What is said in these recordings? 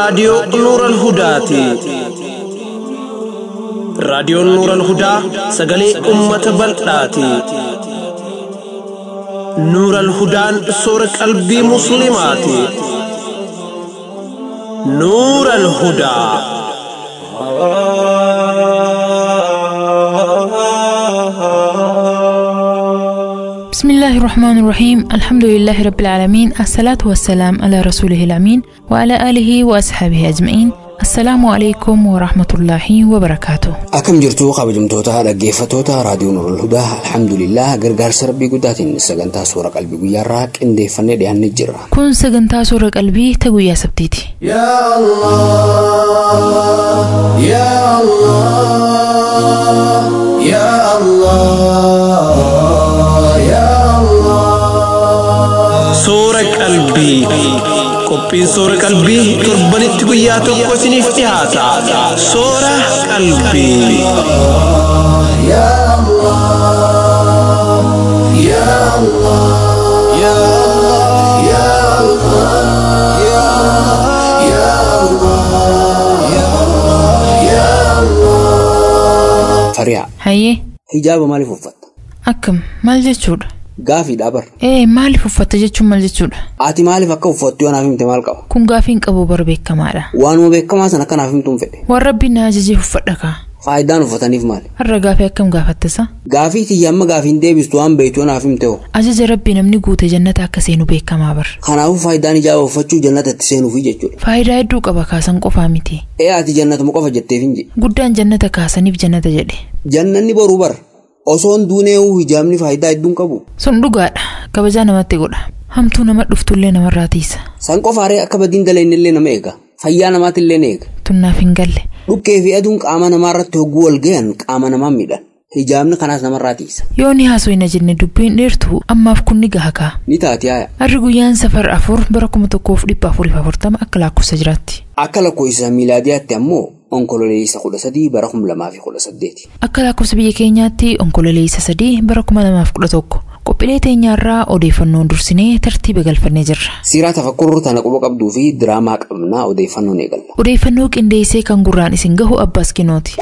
raadiyoo Nuural Hudaati. Raadiyoon Nuural Hudaa sagalee uummata bal'aati. Nuural Hudaan soora qalbii Musliimaati. Nuural Hudaa. بسم الله الرحمن الرحيم الحمد لله رب العالمين الصلاة والسلام على رسوله الأمين وعلى آله وأصحابه أجمعين السلام عليكم ورحمة الله وبركاته Akkam jirtu kabajamtoota dhaggeeffattoota raadiyoo Nuurul Hudaa alhamdulillah gargaarsa rabbii guddaatiin sagantaa suura qalbii guyyaarraa qindeeffannee dhiyaannee jirra. كن سجنتا سورة قلبي تقويا سبتيتي يا الله يا الله يا الله يا الله Suura qalbii. Qophiin suura qalbii torbanitti guyyaa tokko isiniif dhiyaata. Suura qalbii. يا الله يا الله يا الله يا الله يا الله يا الله يا الله Fariyaa هاي hijaaba maaliif uffatta? أكم مال جتشودا Gaafiidha bar. إيه مالي ففتة جتشو مال جتشودا Ati maaliif akka uffattu yoo naaf himte maal qaba? كن غافين قبو بربيك كمالا Waanuma beekamaa sana akka naaf himtuun fedhe. والربي ناجي ففتك Faayidaan uffataniif maali? har'a gaafii akkam gaafattasa Gaafii tiyya amma gaafiin deebistu waan beektu yoo naaf himte hoo? ajaja rabbii namni guute jannata akka seenu beekamaa bar Kanaafuu faayidaan hijaaba uffachuu jannatatti seenuufi jechuudha. faayidaa hedduu qaba kaasan qofaa miti Ee ati jannatuma qofa jetteef hin jedhe. guddaan jannata kaasaniif jannata jedhe Jannanni boruu bar. Osoon duunee'uu hijaabni faayidaa hedduun qabu. sun dhugaadha kabajaa namatti godha hamtuu nama dhuftullee namarraa tiisa San qofaaree akka badiin dalaynillee nama eega. Fayyaa namaatillee ni eega. tunnaaf hin galle Dhukkee fi aduun qaama namaarratti hogguu wal gahan qaama namaa miidhan. Hijaabni kanaas namarraa tiisa. yoo ni haasofna jenne dubbiin dheertu ammaaf kun ni gaha kaa Ni taati haaya. harri guyyaan safar afur bara kuma tokkoof dhibba afuriif afurtama akka lakkoofsa jiraatti Akka lakkoofsa miilaadiyaatti ammoo onkololeessa kudha sadii bara kuma lamaa fi kudha saddeeti. akka lakkoofsa biyya keenyaatti onkololeessa sadii bara kuma lamaaf kudha tokko qophiilee teenyaarraa odeeffannoon dursinee tartiiba galfannee jirra Siiraa tafakkuruu tana quba qabduu fi diraamaa qabnaa odeeffannoon eegalla. odeeffannoo qindeessee kan gurraan isin gahu abbaas kinooti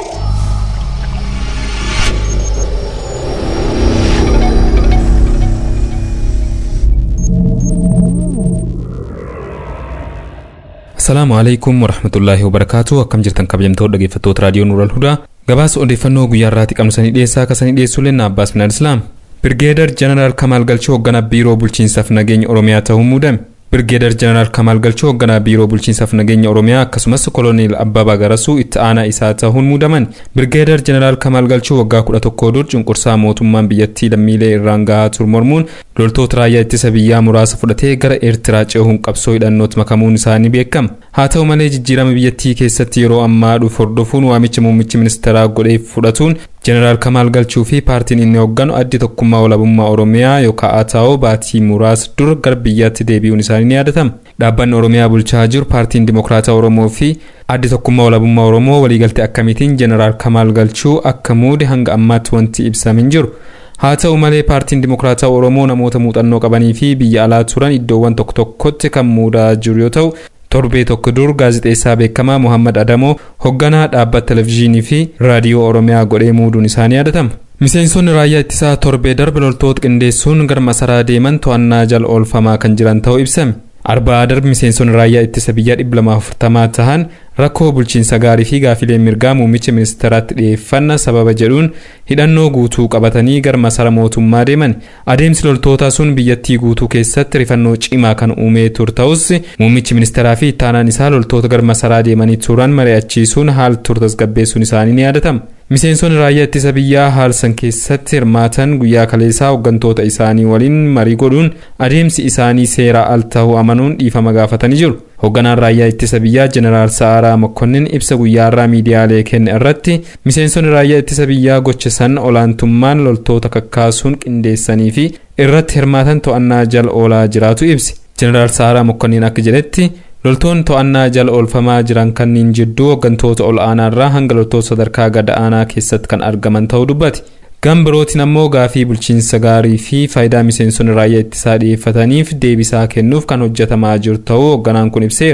Asalaamu alaikum warahmatullaahi wabarakaatu akkam jirtan kabajamtoota dhaggeeffattoota raadiyoo Nuural Hudaa gabaasa odeeffannoo guyyaa irraatti qabnu sanii dhiyeessaa akka sanii dhiyeessuu lenna Abbaas Minaan Islaam. Birgeedar Jeneraal Kamaal Galchoo hoogganaa biiroo bulchiinsaaf nageenya Oromiyaa ta'uun muudame. Birgeedar Jeneraal Kamaal Galchoo hoogganaa biiroo bulchiinsaaf nageenya Oromiyaa akkasumas koloneel Abbabaa Garasuu itti aanaa isaa ta'uun muudaman. Birgeedar Jeneraal Kamaal Galchoo waggaa kudha tokkoo dur cunqursaa mootummaan biyyattii lammiilee irraan gahaa ture mormuun loltoota raayyaa ittisa biyyaa muraasa fudhatee gara Eertiraa cehuun qabsoo hidhannootti makamuun isaanii beekama. Haa ta'u malee jijjiirama biyyattii keessatti yeroo ammaa dhufu hordofuun waamicha muummichi ministeeraa godhee fudhatuun Jeneraal Kamaal Galchuu fi paartiin inni hoogganu addi tokkummaa walabummaa Oromiyaa yookaan ATAO baatii muraasa dura gara biyyaatti deebi'uun isaanii ni yaadatama. Dhaabbanni Oromiyaa bulchaa jiru paartiin Dimokiraataa Oromoo fi addi tokkummaa walabummaa Oromoo waliigaltee akkamiitiin Jeneraal Kamaal Galchuu akka muude hanga ammaatti wanti ibsame hin jiru. Haa ta'u malee paartiin Dimokiraataa Oromoo namoota muuxannoo qabanii fi biyya alaa turan iddoowwan tokko tokkotti kan muudaa jiru yoo ta'u torbee tokko dur gaazexeessaa beekamaa Muhammad Adamoo hoogganaa dhaabbata televizyiinii fi raadiyoo Oromiyaa godhee muuduun isaanii yaadatama. Miseensonni raayyaa ittisaa torbee darbe loltoota qindeessuun gara masaraa deeman to'annaa jala oolfamaa kan jiran ta'uu ibsame. Arbaa darbe miseensonni raayyaa ittisa biyyaa dhibba lama afurtamaa tahan rakkoo bulchiinsa gaarii fi gaafilee mirgaa muummicha ministeeraatti dhiyeeffanna sababa jedhuun hidhannoo guutuu qabatanii gara masara mootummaa deeman adeemsi loltootaa sun biyyattii guutuu keessatti rifannoo cimaa kan uumee ture ta'us muummichi ministeeraa fi ittaanaan isaa loltoota gara masaraa deemanii turan mari'achiisuun haala ture tasgabbeessuun isaanii ni yaadatama. Miseensonni raayyaa ittisa biyyaa haala san keessatti hirmaatan guyyaa kaleessaa hooggantoota isaanii waliin marii godhuun adeemsi isaanii seeraa al ta'uu amanuun dhiifama gaafatanii jiru. Hoogganaan raayyaa ittisa biyyaa Jeneraal Sa'aaraa Mokkonnin ibsa guyyaarraa miidiyaalee kenne irratti miseensonni raayyaa ittisa biyyaa gocha san olaantummaan loltoota kakkaasuun qindeessanii fi irratti hirmaatan to'annaa jala oolaa jiraatu ibsi. Jeneraal Sa'aaraa Mokkonnin akka jedhetti loltoonni to'annaa jala oolfamaa jiran kanneen jidduu hooggantoota ol aanaarraa hanga loltoota sadarkaa gad aanaa keessatti kan argaman ta'uu dubbate. Gama birootiin ammoo gaafii bulchiinsa gaarii fi faayidaa miseensonni raayyaa ittisaa dhiyeeffataniif deebii kennuuf kan hojjetamaa jiru ta'uu hoogganaan kun ibseera.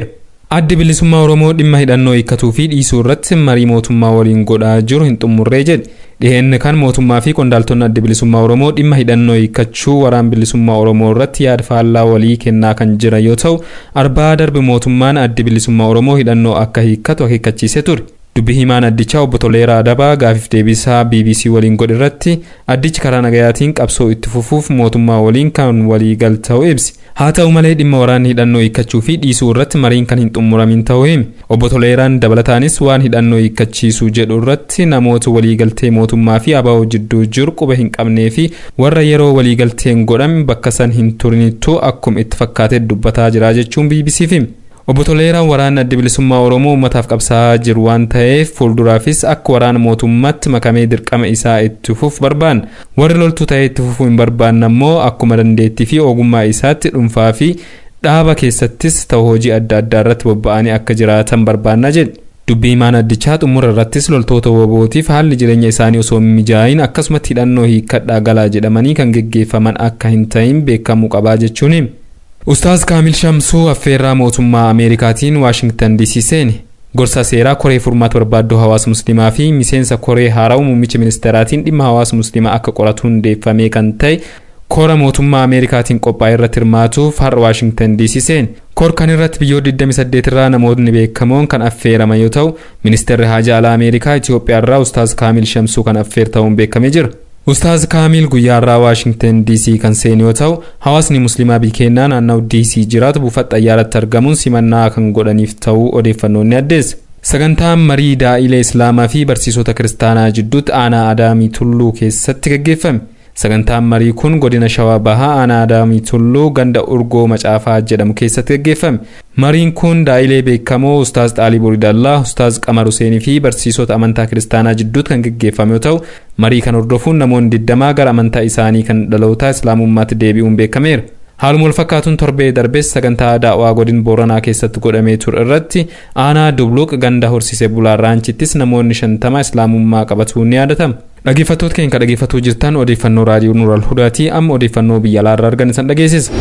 addi bilisummaa oromoo dhimma hidhannoo hiikkatuu fi dhiisuu irratti marii mootummaa waliin godhaa jiru hin xumurree jedhe dhiheenni kan mootummaa fi qondaaltonni addi bilisummaa oromoo dhimma hidhannoo hiikkachuu waraan bilisummaa oromoo irratti yaada faallaa walii kennaa kan jiran yoo ta'u arbaa darbe mootummaan addi bilisummaa oromoo hidhannoo akka hiikkatu akeekkachiisee ture dubbi himaan addichaa obbo Toleeraa Adabaa gaafiif deebisaa BBC waliin godhe irratti addichi karaa nagayaatiin qabsoo itti fufuuf mootummaa waliin kan walii gal ta'uu ibsi. Haa ta'u malee dhimma waraanni hidhannoo hiikkachuu fi dhiisuu irratti mariin kan hin xumuramin ta'uu himi. Obbo Toleeraan dabalataanis waan hidhannoo hiikkachiisuu jedhu irratti namoota waliigaltee mootummaa fi abaa'oo jidduu jiru quba hin qabnee fi warra yeroo waliigalteen godhame bakka san hin turinittuu akkuma itti fakkaatee dubbataa jira jechuun BBCf himi. Obbo Toleeraan waraanni adda bilisummaa Oromoo uummataaf qabsaa'aa jiru waan ta'eef fuulduraafis akka waraana mootummaatti makamee dirqama isaa itti fufuuf barbaanna. Warri loltuu ta'ee itti fufuu hin barbaanne ammoo akkuma dandeettii fi ogummaa isaatti dhuunfaa fi dhaaba keessattis ta'u hojii adda addaa irratti bobba'anii akka jiraatan barbaanna jedhe. Dubbii himaan addichaa xumura irrattis loltoota wabootiif haalli jireenya isaanii osoo hin mijaa'in akkasumatti hidhannoo hiikkadhaa galaa jedhamanii kan geggeeffaman akka hin ta'in beekamuu qabaa jechuun himi. Ustaaz Kaamil Shamsuu affeerraa mootummaa Ameerikaatiin Waashingtan DC seene. Gorsa seeraa koree furmaata barbaaddoo hawaasa musliimaa fi miseensa koree haaraa'u muummicha ministeeraatiin dhimma hawaasa musliimaa akka qoratu hundeeffamee kan ta'e kora mootummaa Ameerikaatiin qophaa'e irratti hirmaatuuf har'a Waashingtan DC seene. Kor kan irratti biyyoota 28 irraa namoonni beekamoon kan affeeraman yoo ta'u, ministeerri haajaa alaa Ameerikaa Itoophiyaa irraa Ustaaz Kaamil Shamsuu kan affeertamuun beekamee jira. Ustaaz Kaamil guyyaarraa Waashingtan DC kan seene yoo ta'u, hawaasni musliimaa biyya keenyaa naannawaa DC jiraatu buufata xayyaaratti argamuun simannaa kan godhaniif ta'uu odeeffannoon ni addeessa. Sagantaan marii daa'ilee Islaamaa fi barsiisota kiristaanaa jidduutti aanaa Adaamii Tulluu keessatti gaggeeffame. Sagantaan marii kun godina Shawaa Bahaa aanaa Adaamii Tulluu ganda Urgoo Macaafaa jedhamu keessatti gaggeeffame. Mariin kun daa'ilee beekamoo Ustaaz Xaalii Boridallaa, Ustaaz Qamar Huseenii fi barsiisota amantaa kiristaanaa jidduutti kan gaggeeffame yoo ta'u, marii kan hordofuun namoonni digdamaa gara amantaa isaanii kan dhalootaa Islaamummaatti deebi'uun beekameera. Haaluma wal fakkaatuun torbee darbees sagantaa daawwaa godin Booranaa keessatti godhamee ture irratti aanaa Dubluq ganda horsiisee bulaa Raanchittis namoonni shantama Islaamummaa qabatuun ni yaadatama. Dhaggeeffattoota keenya dhaggeeffatuu jirtan odeeffannoo raadiyoo Nuural Hudaatii amma odeeffannoo biyya alaarraa argan isan dhageessisa.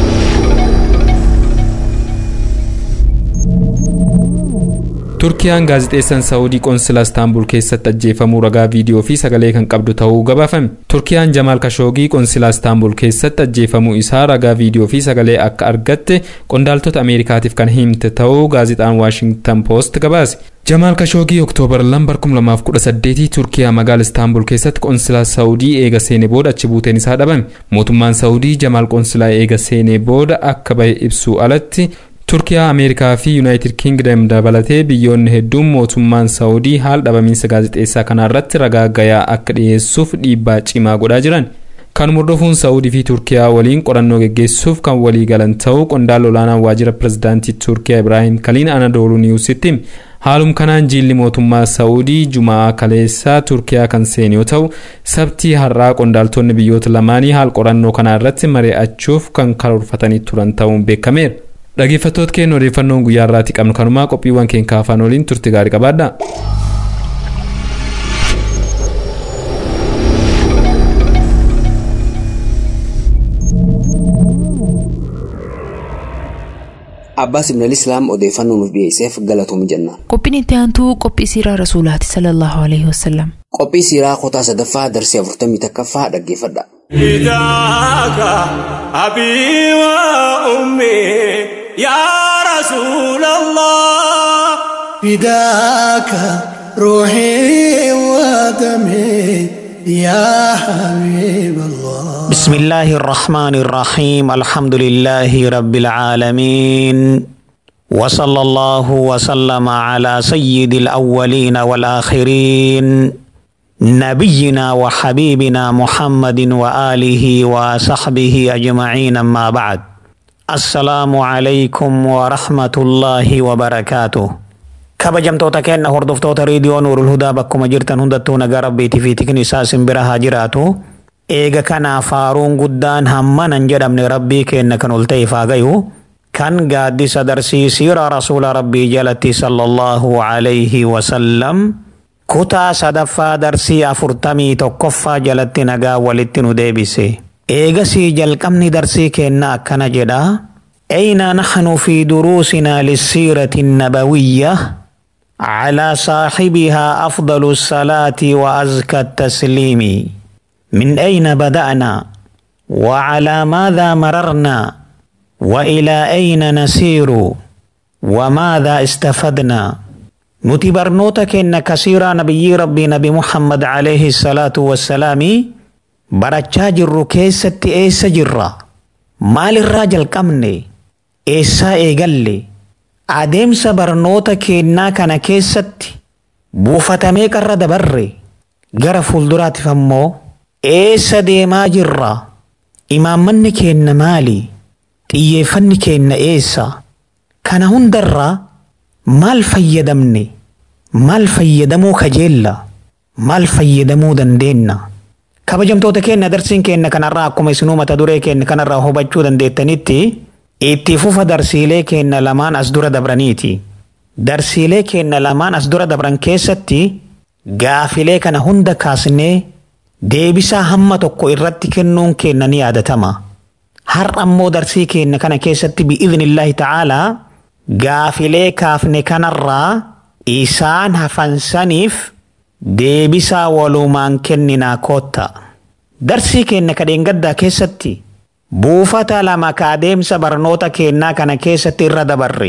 Turkiyaan gaazixeessaan Saawudii qoonsila Istaanbul keessatti ajjeefamuu ragaa viidiyoo fi sagalee kan qabdu ta'uu gabaafame. Turkiyaan Jamaal Kashoogii qoonsila Istaanbul keessatti ajjeefamuu isaa ragaa viidiyoo fi sagalee akka argatte qondaaltota Ameerikaatiif kan himte ta'uu gaazixaan Waashingtan Poost gabaase. Jamaal Kashoogii Oktoobar 2018 Turkiyaa magaalaa Istaanbul keessatti qoonsilaa Saawudii eega seenee booda achi buuteen isaa dhabame. Mootummaan Saawudii Jamaal qoonsilaa eega seenee booda akka bahe ibsuu alatti Turkiyaa, Ameerikaa fi Yuunaayitid Kingdom dabalatee biyyoonni hedduun mootummaan Saawudii haala dhabamiinsa gaazexeessaa kanarratti ragaa gayaa akka dhiyeessuuf dhiibbaa cimaa godhaa jiran. Kan hordofuun Saawudii fi Turkiyaa waliin qorannoo geggeessuuf kan walii galan ta'uu qondaala olaanaan waajjira pirezidaantii Turkiyaa Ibraahim Kaliin Anadoolu Niwusitti haalum kanaan jiilli mootummaa Saawudii Jumaa kaleessaa Turkiyaa kan seene yoo ta'u sabtii har'aa qondaaltonni biyyoota lamaanii haala qorannoo kanaa irratti mari'achuuf kan karoorfatanii turan ta'uun beekameera. Dhaggeeffattoota keenya odeeffannoon guyyaa irraatti qabnu kanumaa qophiiwwan keenya afaan waliin turte gaarii qabaadha. Abbaas Ibn Islaam odeeffannoo nuuf dhiyeesseef galatoom jenna. Qophiin itti aantuu qophii siiraa Rasuulaati sallallahu alaihi wasallam. Qophii siiraa kutaa sadaffaa darsii afurtamii takkaffaa dhaggeeffadha. فداك أبي وأمي يا رسول الله فداك روحي ودمي يا حبيب الله بسم الله الرحمن الرحيم الحمد لله رب العالمين وصلى الله وسلم على سيد الأولين والآخرين نبينا وحبيبنا محمد وآله وصحبه أجمعين أما بعد السلام عليكم ورحمة الله وبركاته kabajamtoota keenya hordoftoota reediyoo nuurul hudaa bakkuma jirtan hundattuu nagaa rabbiitii fi tikni isaa simbira haa jiraatu eega kanaaf faaruun guddaan hammanan jedhamne rabbii keenya kan ol ta'eef haa gayu kan gaaddisa darsii siira rasuula rabbii jalatti sallallahu alayhi wasallam kutaa sadaffaa darsii afurtamii tokkoffaa jalatti nagaa walitti nu deebise eegasii jalqabni darsii keenna akkana jedha أين نحن في دروسنا للسيرة النبوية على صاحبها أفضل الصلاة وأزكى التسليم من أين بدأنا وعلى ماذا مررنا وإلى أين نسير وماذا استفدنا نتبرنوتك إن كثيرا نبي ربي نبي محمد عليه الصلاة والسلام برچا جرو كيست إيس جرا مال الراجل كمني إيسا إيقلي adeemsa barnoota keennaa kana keessatti buufatamee qarra dabarre gara fuulduraatiif ammoo eessa deemaa jirra imaammanni keenna maali xiyyeeffanni keenna eessa kana hundarraa maal fayyadamne maal fayyadamuu kajeella maal fayyadamuu dandeenna kabajamtoota keenna darsiin keenna kanarraa akkuma isinuu mata duree keenna kanarraa hubachuu dandeettanitti itti fufa darsiilee keenna lamaan as dura dabraniiti. Darsiilee keenna lamaan as dura dabran keessatti gaafilee kana hunda kaasnee deebisaa hamma tokko irratti kennuun keenna ni yaadatama. Har'a ammoo darsii keenna kana keessatti bi'iznillaahi ta'aalaa gaafilee kaafne kanarraa isaan hafansaniif deebisaa walumaan kenninaa kootta. Darsii keenna kadheengaddaa keessatti buufata lama ka adeemsa barnoota keennaa kana keessatti irra dabarre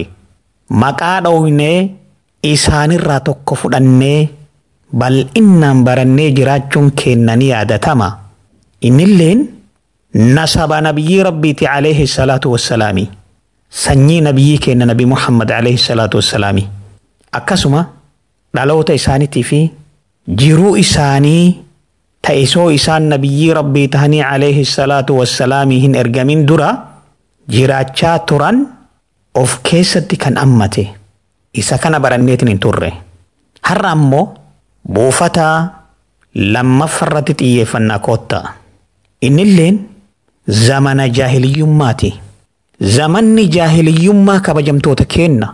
maqaa dhoofnee isaanirraa tokko fudhannee bal'innaan barannee jiraachuun keenna ni yaadatama. Innilleen nasaba nabiyyi rabbiiti alayhi salaatu wassalaami. Sanyii nabiyyii keenna nabi Muhammad alayhi salaatu wassalaami. Akkasuma dhaloota isaaniitii fi jiruu isaanii ta'isoo isaan nabiyyii rabbii tahanii alayhi salaatu wassalaamii hin ergamin dura jiraachaa turan of keessatti kan ammate isa kana baranneetin hin turre har'a ammoo buufata lammaffarratti xiyyeeffannaa kootta innilleen zamana jaahiliyyummaati zamanni jaahiliyyummaa kabajamtoota keenna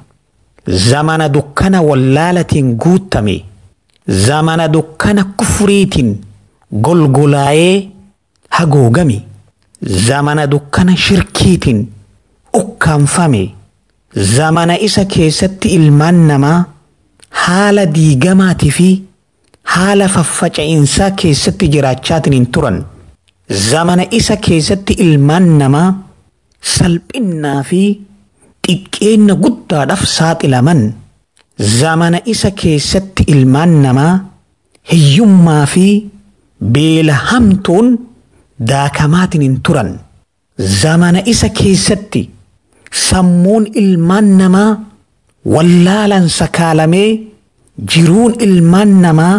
zamana dukkana wallaalatiin guuttame zamana dukkana kufuriitiin golgolaa'ee haguugame zamana dukkana shirkiitiin ukkaanfame zamana isa keessatti ilmaan namaa haala diigamaatii fi haala faffaca'iinsaa keessatti jiraachaatiin hin turan zamana isa keessatti ilmaan namaa salphinnaa fi xiqqeenna guddaadhaaf saaxilaman zamana isa keessatti ilmaan namaa hiyyummaa fi beela hamtuun daakamaatiin hin turan zamana isa keessatti sammuun ilmaan namaa wallaalan sakaalamee jiruun ilmaan namaa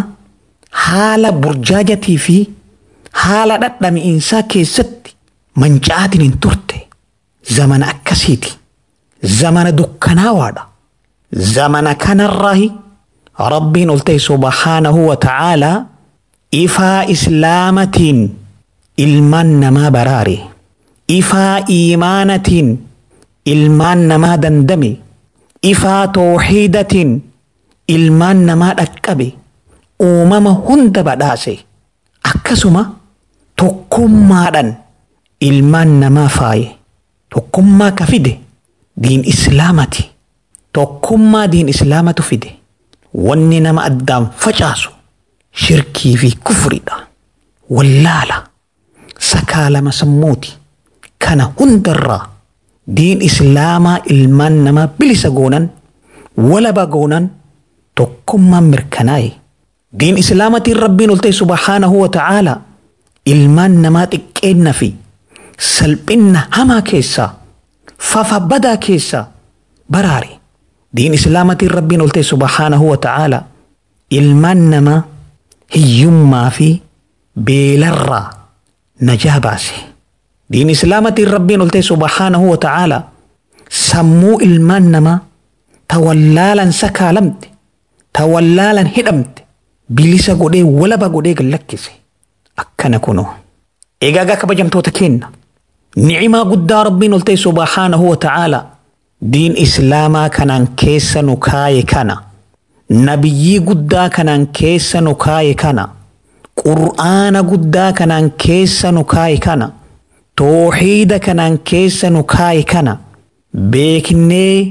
haala burjaajatii fi haala dhadhamiinsaa keessatti manca'aatiin hin turte zamana akkasiiti zamana dukkanaawaadha zamana kanarraahi rabbiin ol ta'e subhaanahu wa ta'aalaa ifaa islaamatiin ilmaan namaa baraare ifaa iimaanatiin ilmaan namaa dandame ifaa tooxiidatiin ilmaan namaa dhaqqabe uumama hunda badhaase akkasuma tokkummaadhan ilmaan namaa faaye tokkummaa ka fide diin islaamati tokkummaa diin islaamatu fide wanni nama addaan facaasu shirkii fi kufridha wallaala sakaalama sammuuti kana hundarraa diin islaamaa ilmaan namaa bilisa goonan walaba goonan tokkummaan mirkanaa'e diin islaamatiin rabbiin ol ta'e subhaanahu wa ta'aalaa ilmaan namaa xiqqeenna fi salphinna hamaa keessaa fafa badaa keessaa baraare diin islaamatiin rabbiin ol ta'e subhaanahu wa ta'aalaa ilmaan namaa hiyyummaa fi beelarraa najaa baase diin islaamatiin rabbiin ol ta'e subhaanahu wa ta'aalaa sammuu ilmaan namaa tawallaalan sakaalamte tawallaalan hidhamte bilisa godhee walaba godhee gallakkise akkana kuno egaa kabajamtoota keenna ni'imaa guddaa rabbiin ol ta'e subhaanahu wa ta'aalaa diin islaamaa kanaan keessa nu kaaye kana nabiyyii guddaa kanaan keessa nu kaaye kana qur'aana guddaa kanaan keessa nu kaaye kana tooxiida kanaan keessa nu kaaye kana beeknee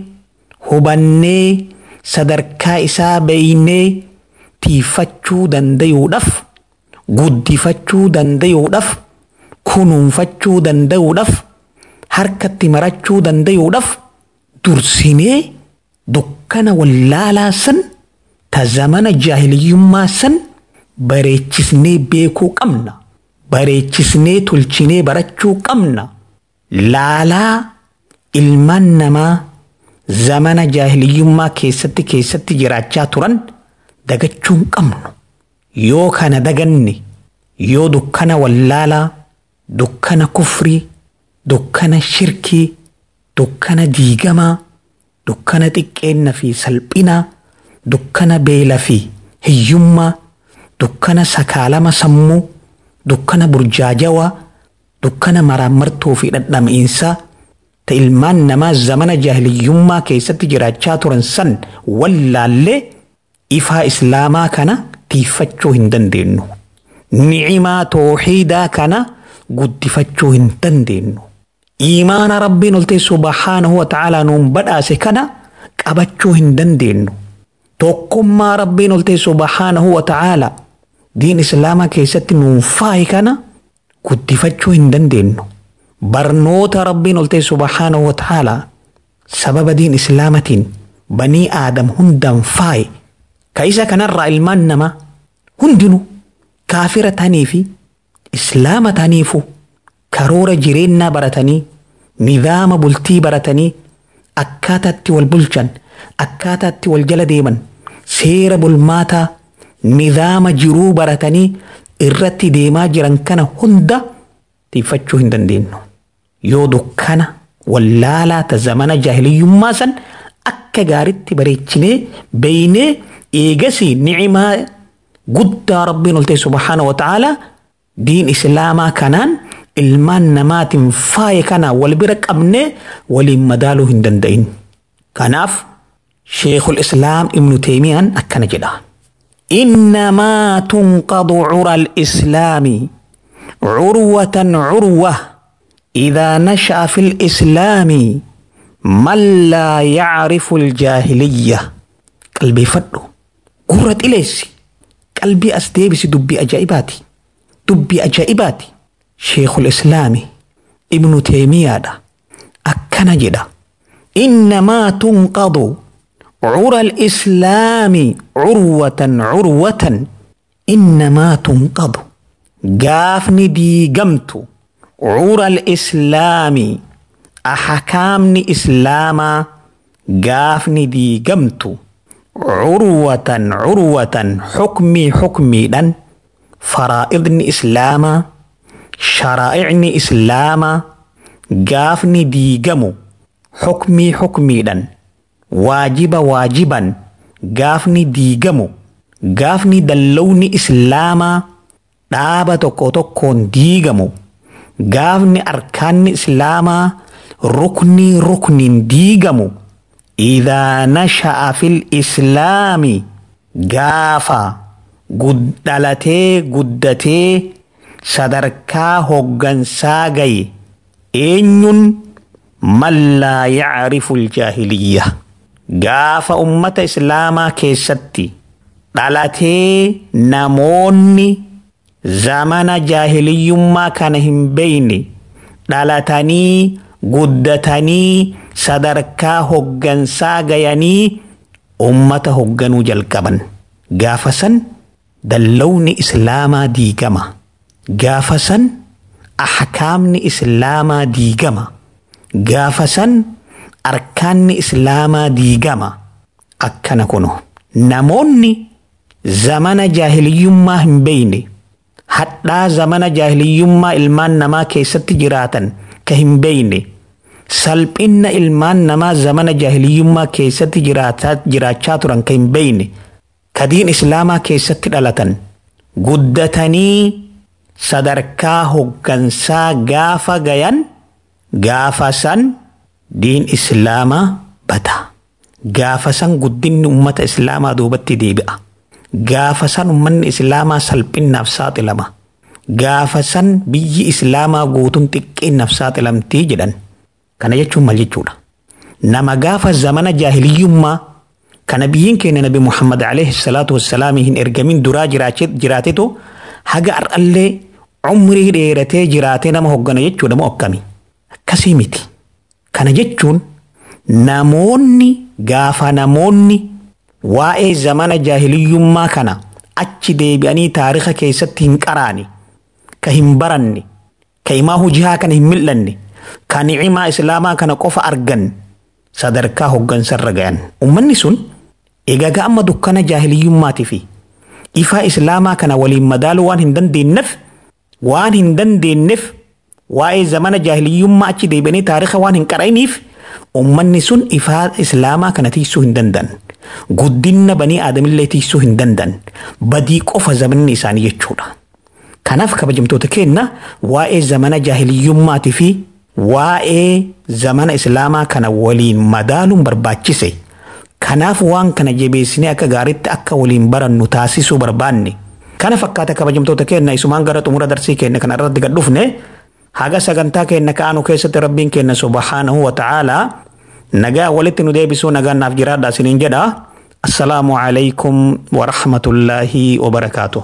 hubannee sadarkaa isaa beeynee tiifachuu dandayuudhaaf guddifachuu dandayuudhaaf kunuunfachuu dandayuudhaaf harkatti marachuu dandayuudhaaf dursinee dukkana wallaalaa san ta zamana jaahiliyyummaa san bareechisnee beekuu qabna bareechisnee tolchinee barachuu qabna laalaa ilmaan namaa zamana jaahiliyyummaa keessatti keessatti jiraachaa turan dagachuu hin qabnu yoo kana daganne yoo dukkana wallaalaa dukkana kufrii dukkana shirkii dukkana diigamaa dukkana xiqqeenna fi salphinaa dukkana beela fi hiyyummaa dukkana sakaalama sammuu dukkana burjaajawaa dukkana maraammartuu fi dhandhamiinsaa ta ilmaan namaa zamana jaahiliyyummaa keessatti jiraachaa turan san wallaallee ifaa islaamaa kana tiifachuu hin dandeenyu. Nicimaa tooxiidaa kana guddifachuu hin dandeenyu. Imaana rabbiin oltee subhaanahu wa ta'aalaa nuun badhaase kana qabachuu hin dandeenyu. Tokkummaa rabbiin oltee subhaanahu wa ta'aalaa diin islaamaa keessatti nuun faayi kana guddifachuu hin dandeenyu. barnoota rabbiin oltee subhaanahu wa ta'aalaa sababa diin islaamatiin banii aadam hundaan faaye ka isa kanarraa ilmaan namaa hundinuu kaafira ta'anii fi islaama ta'aniifu karoora jireenyaa baratanii nidaama bultii baratanii akkaataatti wal bulchan akkaataatti wal jala deeman seera bulmaataa nidaama jiruu baratanii irratti deemaa jiran kana hunda tiifachuu hin dandeenyu. yoo dukkana wallaalaa ta zamana jaahiliyyummaa san akka gaaritti bareechinee beeynee eegasii ni'imaa guddaa rabbiin oltee subhaana wa ta'aalaa diin islaamaa kanaan ilmaan namaatiin faaye kana wal bira qabnee waliin madaaluu hin danda'in. Kanaaf sheekul islaam ibnu teemiyaan akkana jedha. إنما تنقض عرى الإسلام عروة عروة إذا نشأ في الإسلام من لا يعرف الجاهلية قلبي فدو قرة إليسي قلبي أستيبس دبي أجائباتي دبي أجائباتي شيخ الإسلام ابن تيمية دا أكنا جدا إنما تنقض عرى الإسلام عروة عروة إنما تنقض قافني دي قمتو عرى الإسلام أحكامني إسلاما قافني دي قمت عروة عروة حكمي حكمي دن فرائضني إسلاما شرائعني إسلاما قافني دي قمو حكمي حكمي دن واجب واجبا قافني دي قمو قافني دلوني إسلاما dhaaba tokko tokkoon diigamu gaafni arkaanni islaamaa ruknii rukniin diigamu idaa nasha'a fil islaami gaafa dhalatee guddatee sadarkaa hoggansaa gaye eenyun man laa yacrifu aljaahiliyya gaafa ummata islaamaa keessatti dhalatee namoonni zamana jaahiliyyummaa kana hin beeyne dhalatanii guddatanii sadarkaa hoggansaa gayanii ummata hogganuu jalqaban gaafa san dallawni islaamaa diigama gaafa san ahkaamni islaamaa diigama gaafa san arkaanni islaamaa diigama akkana kuno namoonni zamana jaahiliyyummaa hin beeyne hadhaa zamana jaahiliyyummaa ilmaan namaa keessatti jiraatan ka hin beeyne salphinna ilmaan namaa zamana jaahiliyyummaa keessatti jiraachaa turan ka hin beeyne ka diin islaamaa keessatti dhalatan guddatanii sadarkaa hoggansaa gaafa gayan gaafa san diin islaamaa bada gaafa san guddinni ummata islaamaa duubatti deebi'a. gaafa san ummanni islaamaa salphinnaaf saaxilama gaafa san biyyi islaamaa guutuun xiqqeennaaf saaxilamtii jedhan kana jechuun maal jechuudha nama gaafa zamana jaahiliyyummaa kana biyyiin keenya nabi Muhammad alayhi salaatu wassalaam hin ergamin duraa jiraatetu haga har'allee umrii dheeratee jiraatee nama hoggana jechuudha moo akkami akkasii miti kana jechuun namoonni gaafa namoonni waa'ee zamana jaahiliyyummaa kana achi deebi'anii taarika keessatti hin qaraane ka hin baranne ka himaa hujii kana hin mil'anne ka ni'imaa islaamaa kana qofa argan sadarkaa hoggansarra gayan ummanni sun egaa amma dukkana jaahiliyyummaatii fi ifaa islaamaa kana waliin madaaluu waan hin dandeenyeef waan hin dandeenyeef waa'ee zamana jaahiliyyummaa achi deebi'anii taarika waan hin qara'iniif ummanni sun ifaa islaamaa kana tiisuu hin danda'an. Guddinna banii aadamillee tiisuu hin danda'an. Badii qofa zamanni isaanii jechuudha. Kanaaf kabajamtoota keenya waa'ee zamana jaahiliyyummaatii fi waa'ee zamana islaamaa kana waliin madaaluun barbaachise. Kanaaf waan kana jabeessinee akka gaariitti akka waliin barannu taasisuu barbaanne. Kana fakkaata kabajamtoota keenya isumaan gara xumura darsii keenya kana irratti gad dhufne haga sagantaa keenya ka'anu keessatti rabbiin keenya subhaanahu wa ta'aalaa nagaa walitti nu deebisuu nagaan naaf jiraadha isiniin jedha. السلام عليكم ورحمة الله وبركاته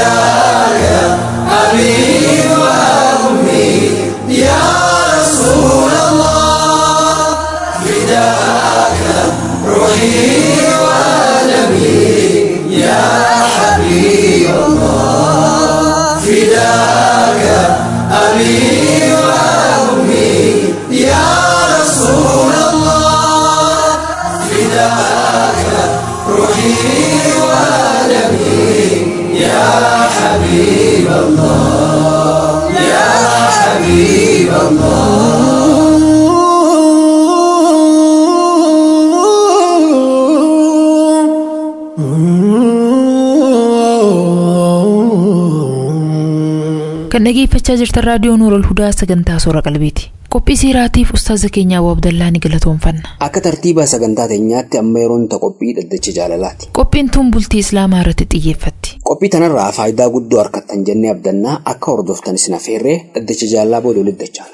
kan dhageeffachaa jirtan raadiyoo nuurol hudaa sagantaa soora qalbiiti qophii siiraatiif ustaaza keenya abuu abdallaa ni galatoomfanna Akka tartiiba sagantaa teenyaatti amma yeroon ta qophii dhaddacha jaalalaati. qophiin tun bultii islaamaa irratti xiyyeeffatti Qophii tanarraa faayidaa guddoo harkattan jennee abdannaa akka hordoftan isin affeerree dhaddacha jaalalaa booda walitti dachaala.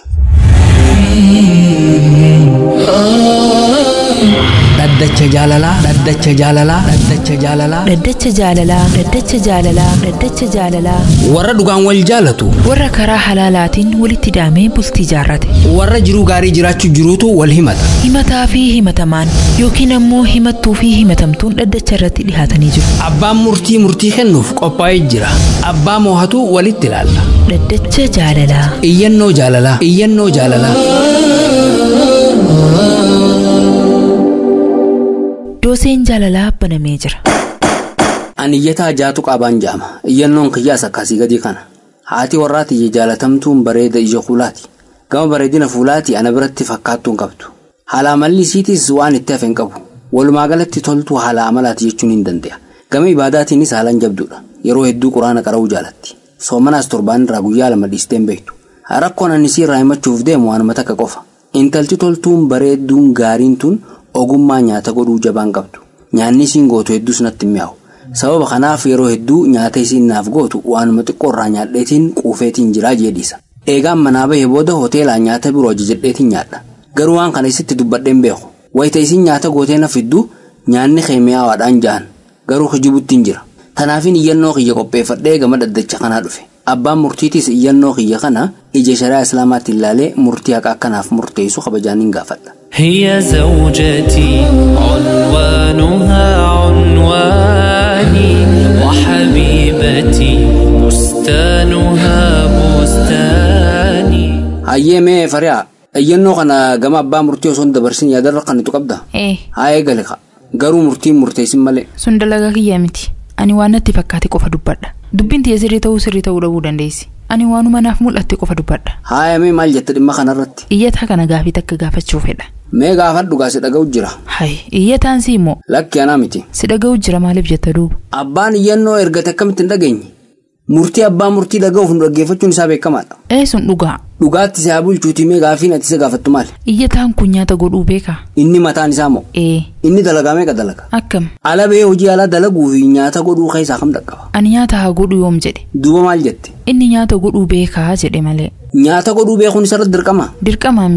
dhaddacha jaalalaa dhaddacha jaalalaa dhaddacha jaalalaa dhaddacha jaalalaa dhaddacha jaalalaa dhaddacha jaalalaa warra dhugaan wal jaalatu warra karaa halaalaatiin walitti daamee bultii jaarrate warra jiruu gaarii jiraachuu jiruutu wal himata himataa fi himatamaan yookiin ammoo himattuu fi himatamtuun dhaddacha irratti dhihaatanii jiru abbaan murtii murtii kennuuf qophaa'ee jira abbaa moohatu walitti ilaalla dhaddacha jaalalaa iyyannoo jaalalaa iyyannoo jaalalaa dooseen jaalalaa banamee jira Ani iyyataa jaatu qaabaan jaama. Iyyannoon kiyyaas akkasii gadi kana. Haati warraa tiyya jaalatamtuun bareeda ija fuulaati. Gama bareedina fuulaati ana biratti fakkaattuun qabdu. Haala amalli isiitis waan itti hafe hin qabu. Walumaa galatti toltuu haala amalaati jechuun hin danda'a. Gama ibaadaatiinis haalaan jabduudha. Yeroo hedduu quraana qara'uu jaalatti. Soomanaas torbaan irraa guyyaa lama dhiistee hin beektu. Rakkoon ani isii irraa himachuuf deemu waanuma takka qofa. Intalti toltuun bareedduun gaariin tun ogummaa nyaata godhuu jabaan qabdu. Nyaanni isiin gootu hedduus natti hin mi'aawu. Sababa kanaaf yeroo hedduu nyaata isiin naaf gootu waanuma xiqqoo irraa nyaadheetiin quufeetiin jiraa jedhiisa. Eegaan manaa bahee booda hoteelaa nyaata biroo ajajadheetiin nyaadha. Garuu waan kana isitti dubbadheen beeku. Wayita isiin nyaata gootee na fidduu nyaanni keemiyaawaadhaan jahan. Garuu kijibutti hin jira. Tanaafin iyyannoo kiyya qopheeffadhee gama dhaddacha kanaa dhufe. Abbaan murtiitiis iyyannoo kiyya kana ija shari'aa islaamaatti ilaalee murtii haqa akkanaaf murteessu kabajaan hin gaafadha. هي زوجتي عنوانها عنواني وحبيبتي بستانها بستاني Hayyee mee fari'a iyyannoo kana gama abbaa murtii osoo hin dabarsin yaadarra kan itti qabda. ee Haa eegale ka garuu murtiin murteessin malee. sun dalagaa kiyyaa miti ani waan natti fakkaate qofa dubbadha dubbiin tiyya sirrii ta'uu sirrii ta'uu dhabuu dandeessi ani waanuma naaf mul'atte qofa dubbadha Haa mee maal jette dhimma kanarratti. iyyataa kana gaafii takka gaafachuu fedha Mee gaafadhu gaase dhaga'u jira. hay iyyataan si immoo Lakki anaa miti. si dhaga'u jira maaliif jetta duuba Abbaan iyyannoo ergate akkamitti hin dhageenye. Murtii abbaa murtii dhaga'uuf nu dhaggeeffachuun isaa beekamaadha. ee sun dhugaa Dhugaatti isaa bulchuutii mee gaafiin ati isa gaafattu maali? iyyataan kun nyaata godhuu beekaa Inni mataan isaa moo? ee Inni dalagaa meeqa dalaga? akkam Ala bahee hojii alaa dalaguu fi nyaata godhuu keessaa kam dhaqqaba? ani nyaata haa godhu yoom jedhe Duuba maal jette? inni nyaata godhuu beekaa jedhe malee Nyaata godhuu beekuun isarratti dirqama. dirqamaa miti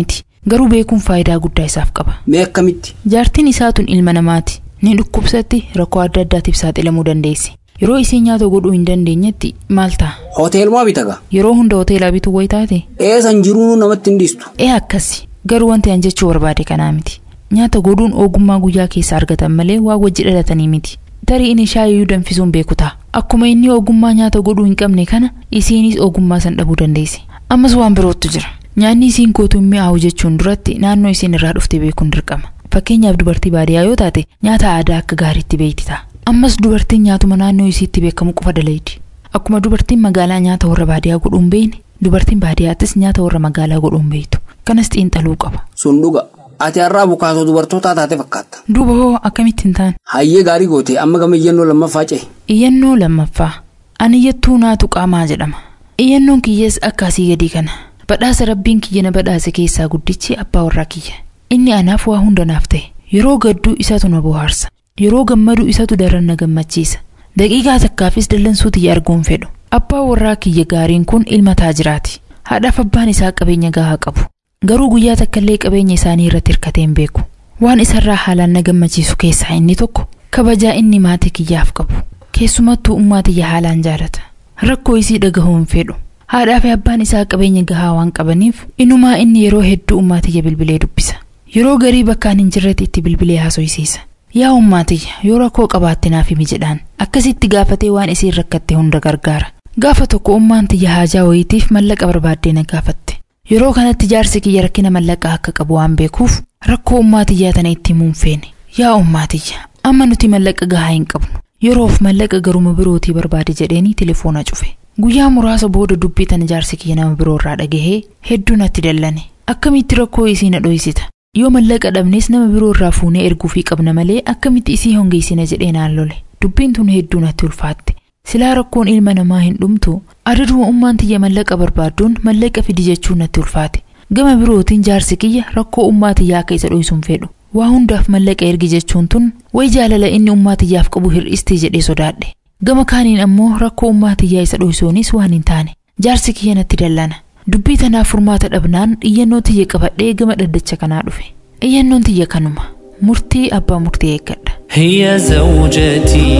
garuu beekuun faayidaa guddaa isaaf qaba mee akkamitti jaartiin isaa tun ilma namaati ni dhukkubsatti rakkoo adda addaatiif saaxilamuu dandeessi yeroo isiin nyaata godhuu hin dandeenyetti maal ta'a hoteelumaa bitaga yeroo hunda hoteelaa bituu wayi taate eesan jiruunu namatti hin dhiistu ee akkasi garuu wanti an jechuu barbaade kanaa miti nyaata godhuun ogummaa guyyaa keessa argatan malee waa wajji dhalatanii miti tarii inni shaayiyyuu danfisuun beeku ta'a akkuma inni ogummaa nyaata godhuu hin qabne kana isiinis ogummaa san dhabuu dandeessi ammas waan birootu jira nyaanni isiin gootu mi'aawu jechuun duratti naannoo isiin irraa dhufte beekuun dirqama fakkeenyaaf dubartii baadiyyaa yoo taate nyaata aadaa akka gaariitti beekti ta'a ammas dubartiin nyaatuma naannoo isiitti beekamu qofa dalaydi akkuma dubartiin magaalaa nyaata warra baadiyyaa godhuun beekne dubartiin baadiyyaattis nyaata warra magaalaa godhuun beektu kanas xiinxaluu qaba sun dhuga ati har'aa bukaatoo dubartootaa taate fakkaatta duuba hoo akkamitti hin taane hayyee gaarii goote amma gama iyyannoo lammaffaa ce'e iyyannoo lammaffaa ani iyyattuu naatu qaamaa jedhama iyyannoon kiyyees akkaasii gadii kana badhaasa rabbiin kiyya na badhaase keessaa guddichi abbaa warraa kiyya inni anaaf waa hunda naaf ta'e yeroo gadduu isatu na bohaarsa yeroo gammadu isatu daran na gammachiisa daqiiqaa takkaafis dallansuu tiyya arguun fedhu abbaa warraa kiyya gaariin kun ilma taajiraati haadhaaf abbaan isaa qabeenya gahaa qabu garuu guyyaa takkallee qabeenya isaanii irratti hirkatee hin beeku waan isarraa haalaan na gammachiisu keessaa inni tokko kabajaa inni maatii kiyyaaf qabu keessumattuu ummaa tiyya haalaan jaalata rakkoo isii dhagahuu hin fedhu haadhaa fi abbaan isaa qabeenya gahaa waan qabaniif inumaa inni yeroo hedduu ummaa tiyya bilbilee dubbisa yeroo garii bakkaan hin jirretti itti bilbilee haasofsiisa yaa ummaa tiyya yoo rakkoo qabaatte naaf himi jedhaan akkasitti gaafatee waan isiin rakkatte hunda gargaara gaafa tokko ummaan tiyya haajaa wayiitiif mallaqa barbaaddee na gaafatte yeroo kanatti jaarsi kiyya rakkina mallaqaa akka qabu waan beekuuf rakkoo ummaa tiyyaa tana itti himuun feene yaa ummaa tiyya amma nuti mallaqa gahaa hin qabnu yeroof mallaqa garuma birootii barbaade jedheeni telefoona cufe guyyaa muraasa booda dubbii tana jaarsi kiyya nama biroo irraa dhagahee hedduu natti dallane akkamitti rakkoo isii na dhoysita yoo mallaqa dhabnes nama biroo irraa fuunee erguufii qabna malee akkamitti isii hongeessina jedhee naan lole dubbiin tun hedduu natti ulfaatte silaa rakkoon ilma namaa hin dhumtu adaduma ummaan tiyya mallaqa barbaadduun mallaqa fidi jechuun natti ulfaate gama birootiin jaarsi kiyya rakkoo ummaa tiyyaa akka isa dhoysuun fedhu waa hundaaf mallaqa ergi jechuun tun way jaalala inni ummaa tiyyaaf qabu hir'istee jedhee sodaadhe gama kaaniin ammoo rakkoo ummaa tiyyaa isa dhoysuunis waan hin taane jaarsi kiyya natti dallana dubbii tanaaf furmaata dhabnaan iyyannoo tiyya qabadhee gama dhaddacha kanaa dhufe iyyannoon tiyya kanuma murtii abbaa murtii eeggadha هي زوجتي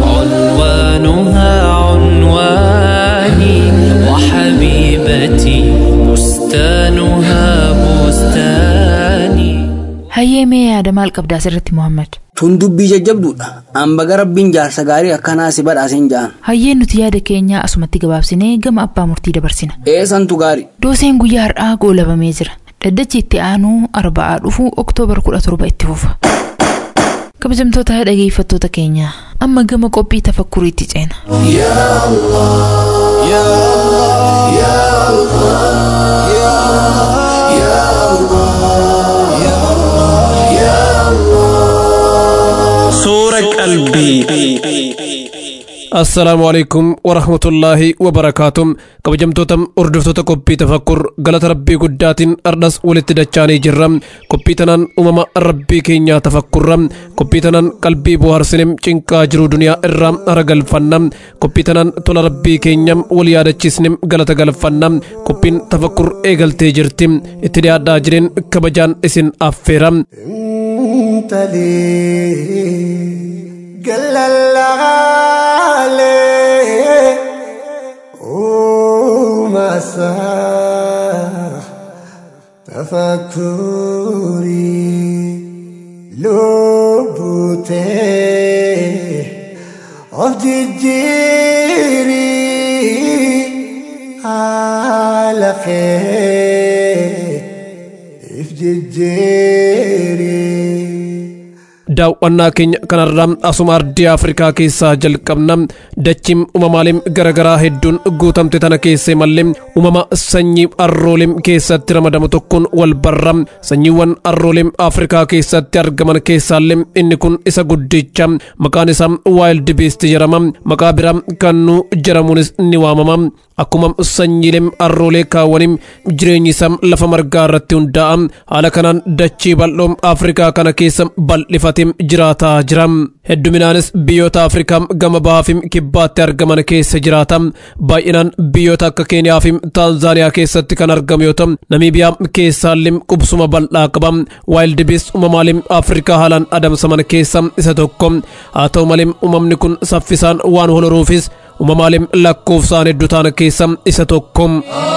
عنوانها عنواني وحبيبتي بستانها بستاني hayyee mee yaada maal qabdaa asirratti muhammad tun dubbii jajjabduudha hamba rabbiin jaarsa gaarii akkanaa si badhaaseen ja'an hayyeen nuti yaada keenyaa asumatti gabaabsinee gama abbaa murtii dabarsina eessantu gaarii dooseen guyyaa har'aa goolabamee jira dhaddachi itti aanuu arba'aa dhufu oktoobar 17 itti fufa kabajamtoota dhageeffattoota keenya amma gama qophii tafakkuriitti ceena Suura qalbii. assalaamu alaikum warahmatullaahi wabarakaatuh kabajamtoota hordoftoota qophii tafakkur galata rabbii guddaatiin ardhas walitti dachaanii jirra qophii tanaan uumama rabbii keenyaa tafakkurra qophii tanaan qalbii bohaarsinem cinqaa jiru duniyaa irraa haragalfanna qophii tanaan tola rabbii keenya wal yaadachiisnem galata galfanna qophiin tafakkur eegaltee jirti itti dhiyaadhaa jireen kabajaan isin affeera قلالالي ومساح تفكري لبوتي عبد الجيري على خير افدي الجيري daawwannaa keenya kanarraa asuma ardii afrikaa keessaa jalqabna dachiin uumamaaleen garaagaraa hedduun guutamte tana keessee mallee uumama sanyii arroolee keessatti ramadamu tokkoon wal barra sanyiiwwan arroolee afrikaa keessatti argaman keessaallee inni kun isa guddicha maqaan isaa waayildi beesti jedhama maqaa biraa kannuu jedhamuunis ni waamama akkuma sanyiilee arroolee kaawwanii jireenyi isaa lafa margaa irratti hundaa'a haala kanaan dachii bal'oo afrikaa kana keessa bal'ifate guddaatiin jiraataa jira hedduminaanis biyyoota afrikaa gama bahaa fi kibbaatti argaman keessa jiraata baay'inaan biyyoota akka keeniyaa fi taanzaaniyaa keessatti kan argamu yoo ta'u namiibiyaa keessaallee qubsuma bal'aa qaba waayildi biist uumamaalee afrikaa haalaan adamsaman keessa isa tokko haa ta'u malee uumamni kun saffisaan waan holoruufis uumamaalee lakkoofsaan hedduu ta'an keessa isa tokko.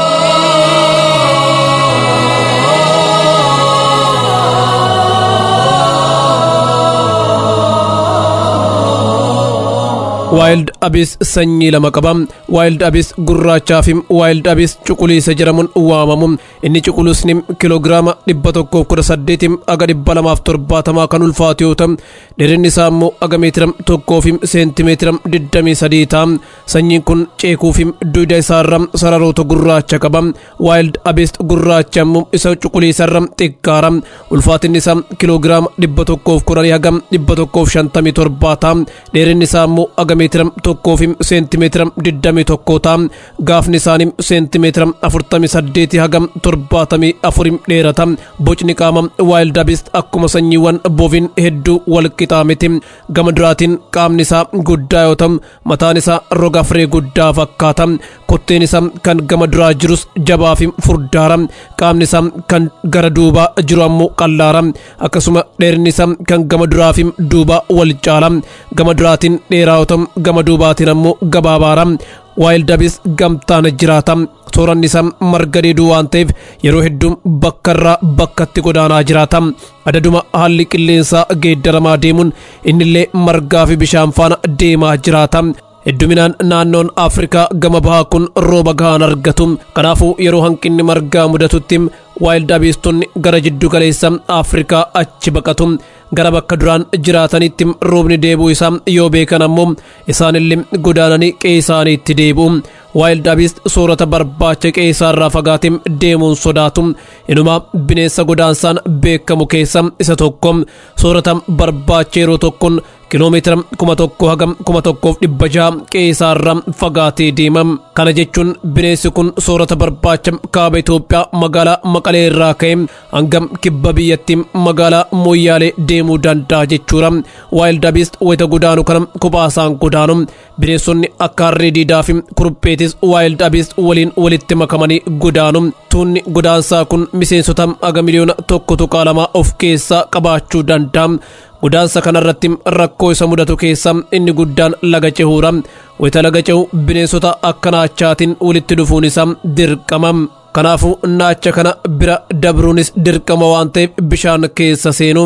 waayild abis sanyii lama qaba waayild abis gurraachaa fi waayild abis cuquliisa jedhamuun waamamu inni cuquliisni kiloogiraama dhibba tokkoof kudha saddeetim aga dhibba lamaaf torbaatamaa kan ulfaatu yoo ta'u dheerinni isaa immoo aga meetira tokkoo fi seentimeetira digdamii sadii ta'a sanyiin kun ceekuu fi duuda isaarra sararoota gurraacha qaba waayild abis gurraacha immoo isa cuquliisarra xiqqaara ulfaatinni isaa kiloogiraama dhibba tokkoof kudhanii haga dhibba tokkoof shantamii torbaa ta'a dheerinni isaa immoo aga meetira tokkoo fi seentimeetira digdamii tokko ta'a gaafni isaanii seentimeetira afurtamii saddeeti haga torbaatamii afurii dheerata bocni qaama waayild abist akkuma sanyiiwwan boviin hedduu wal qixaa miti gama duraatiin qaamni isaa guddaa yoo ta'u mataan isaa roga firee guddaa fakkaata kotteen isaa kan gama duraa jirus jabaa fi furdaara qaamni isaa kan gara duubaa jiru ammoo qallaara akkasuma dheerinni isaa kan gama duraa fi duubaa wal caala gama duraatiin dheeraa yoo ta'u gama duubaatiin ammoo gabaabaara waayildi abis gamtaan jiraata sooranni isaa marga dheeduu waan ta'eef yeroo hedduu bakka irraa bakkatti godaanaa jiraata adaduma haalli qilleensaa geeddaramaa deemuun innillee margaa fi bishaan faana deemaa jiraata hedduminaan naannoon afrikaa gama bahaa kun rooba gahaan argatu kanaafuu yeroo hanqinni margaa mudatutti waayildi abiistonni gara jiddu galeessa afrikaa achi baqatu gara bakka duraan jiraatanitti roobni deebi'uu isaa yoo beekan ammoo isaanillee godaananii qe'ee isaaniitti deebi'u waayildi abiist soorata barbaacha qe'ee isaarraa fagaatee deemuun sodaatu inumaa bineensa godaansaan beekamu keessa isa tokko soorata barbaacha yeroo tokkoon kiloomeetira kuma tokko haga kuma tokkoof dhibba jaha qe'ee isaarraa fagaatee deema kana jechuun bineensi kun soorata barbaacha kaaba Itoophiyaa magaalaa Maqalee irraa ka'e hanga kibba biyyattii magaalaa Moyyaalee deemuu danda'a jechuudha waayildi abiist wayita godaanu kana kophaasaan godaanu bineensonni akka harree diidaa fi kurupheetis waayildi abiist waliin walitti makamanii godaanu tuunni godaansaa kun miseensota aga miliyoona tokko tuqaa lama of keessaa qabaachuu danda'a godaansa kanarratti rakkoo isa mudatu keessa inni guddaan laga cehuudha wayita laga cehu bineensota akka naachaatiin walitti dhufuun isaa dirqama kanaafuu naacha kana bira dabruunis dirqama waan ta'eef bishaan keessa seenu.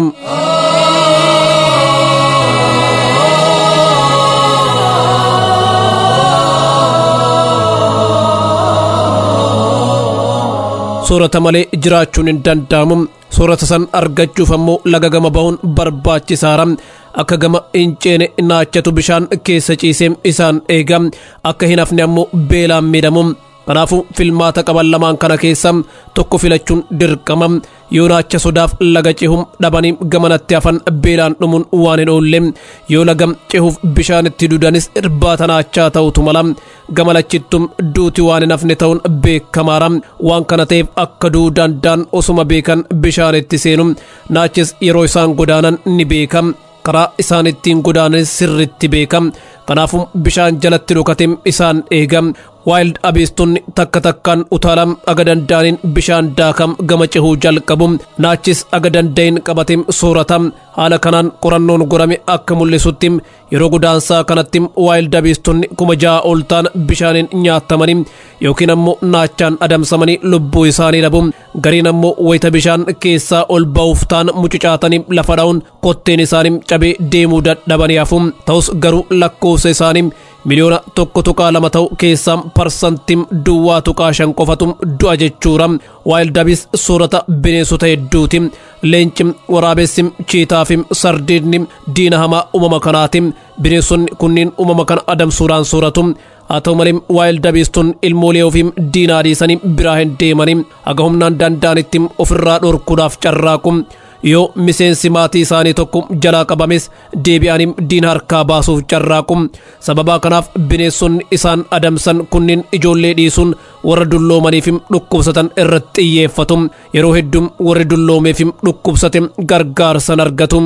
soorata malee jiraachuun hin danda'amu soorata san argachuuf ammoo laga gama bahuun barbaachisaadha akka gama hin ceene naachatu bishaan keessa ciisee isaan eega akka hin hafne ammoo beelaan miidhamu kanaafuu filmaata qaban lamaan kana keessa tokko filachuun dirqama yoo naacha sodaaf laga cehuun dhabanii gamanatti hafan beelaan dhumuun waan hin oolle yoo laga cehuuf bishaanitti dudanis irbaata naachaa ta'utu mala gama lachittum duuti waan hin hafne ta'uun beekamaadha waan kana ta'eef akka du'uu danda'an osuma beekan bishaanitti seenu naachis yeroo isaan godaanan ni beeka karaa isaan ittiin godaanan sirritti beeka kanaafuu bishaan jalatti dhokate isaan eega waayild abiistonni takka takkaan utaalam aga danda'aniin bishaan daakam gama cehuu jalqabu naachis aga danda'in qabate soorata haala kanaan qorannoon godhame akka mul'isutti yeroo godaansaa kanatti waayild abiistonni kuma ja'a ol ta'an bishaaniin nyaatamanii yookiin ammoo naachaan adamsamanii lubbuu isaanii dhabu gariin ammoo wayita bishaan keessaa ol ba'uuf ta'an mucucaatanii lafa dha'uun kotteen isaanii cabee deemuu dadhabanii hafu ta'us garuu lakkoofsa isaanii miliyoona tokko tuqaa lama ta'u keessaa parsantiin duwwaa tuqaa shan qofatu du'a jechuudha waayildi abiist soorata bineensota hedduuti leenci waraabessi chiitaa fi sardiidni diina hamaa uumama kanaati bineensonni kunniin uumama kana adamsuudhaan sooratu haa ta'u malee waayildi abiistonni ilmoolee ofii diinaa dhiisanii biraa hin deemanii haga humnaan danda'anitti ofirraa dhorkuudhaaf carraaqu yoo miseensi maatii isaanii tokko jalaa qabames deebi'anii diina harkaa baasuuf carraaqu sababaa kanaaf bineensonni isaan adamsan kunniin ijoollee dhiisuun warra dulloomaaniif dhukkubsatan irratti xiyyeeffatu yeroo hedduu warri dulloomeef dhukkubsate gargaarsan argatu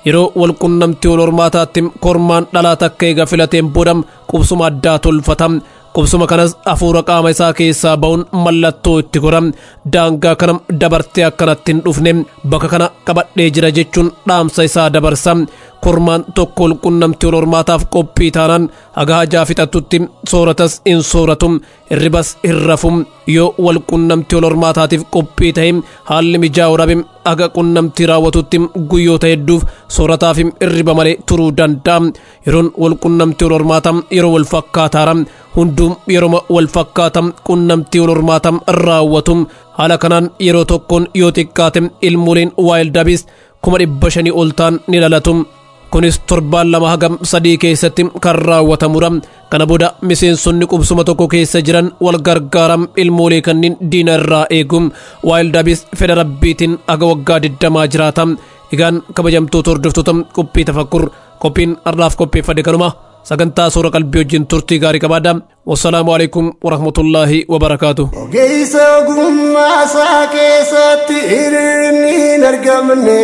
yeroo walqunnamtii wal hormaataatti kormaan dhalaa takka eega filateen booda qubsuma addaa tolfata qubsuma kanas hafuura qaama isaa keessaa ba'uun mallattoo itti godha daangaa kana dabartee akkanatti hin dhufne bakka kana qabadhee jira jechuun dhaamsa isaa dabarsa kormaan tokko walqunnamtii wal hormaataaf qophii taanaan haga hajaa fixattutti sooratas hin sooratu hirribas hin rafu yoo walqunnamtii wal hormaataatiif qophii ta'e haalli mijaa'u dhabe haga qunnamtii raawwatutti guyyoota hedduuf soorataaf hirriba malee turuu danda'a yeroon walqunnamtii wal hormaataa yeroo wal fakkaataara hunduu yeroo wal fakkaata qunnamtii wal hormaataa raawwatu haala kanaan yeroo tokkoon yoo xiqqaate ilmooleen waayildabis kuma dhibba shanii ol ta'an ni dhalatu kunis torbaan lama hagam sadii keessatti kan raawwatamudha kana booda miseensonni qubsuma tokko keessa jiran wal gargaaram ilmoolee kanneen diina irraa eegu waayildabis fedha rabbiitiin haga waggaa digdamaa jiraata egaan kabajamtoota hordoftoota qophii tafakkur qophiin har'aaf qopheeffade kanuma sagantaa suura qalbii wajjin turtii gaarii qabaadha wassalaamu alaikum warahmatullaahi wabarakaatu ogeessa ogummaasaa keessatti hir'inni hin argamne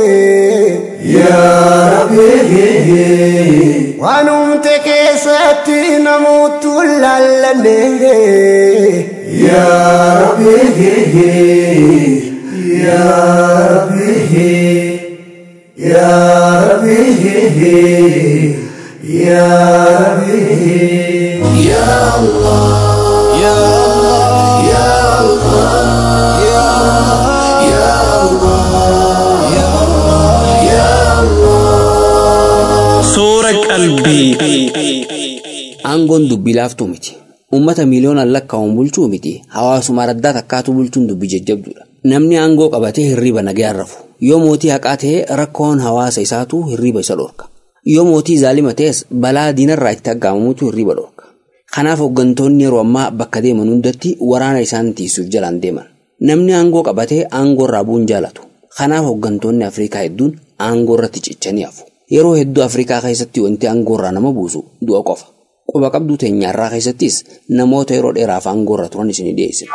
yaa rabbi waan humte keessatti namoottu laallanne yaa rabbi yaa rabbi yaa rabbi يا ربي يا الله يا الله يا الله يا الله يا الله يا الله Suura qalbii. Aangoon dubbii laaftuu miti. Uummata miiliyoonaan lakkaa'uun bulchuu miti. Hawaasuma raddaa takkaatu bulchuun dubbii jajjabduudha. Namni aangoo qabatee hirriba nagayaan rafu. Yoo mootii haqaa ta'e rakkoon hawaasa isaatu hirriba isa dhorka. Yoo mootii zaalima ta'es balaa diinarraa itti aggaamamutu hirriba dhorka. Kanaaf hooggantoonni yeroo ammaa bakka deeman hundatti waraana isaan tiisuuf jalaan deeman. Namni aangoo qabatee aangoo irraa bu'uun jaalatu. Kanaaf hooggantoonni Afrikaa hedduun aangoo irratti cichanii hafu. Yeroo hedduu Afrikaa keessatti wanti aangoo irraa nama buusu du'a qofa. Quba qabduu teenyaarraa keessattis namoota yeroo dheeraaf aangoo irra turan isin dhiyeessina.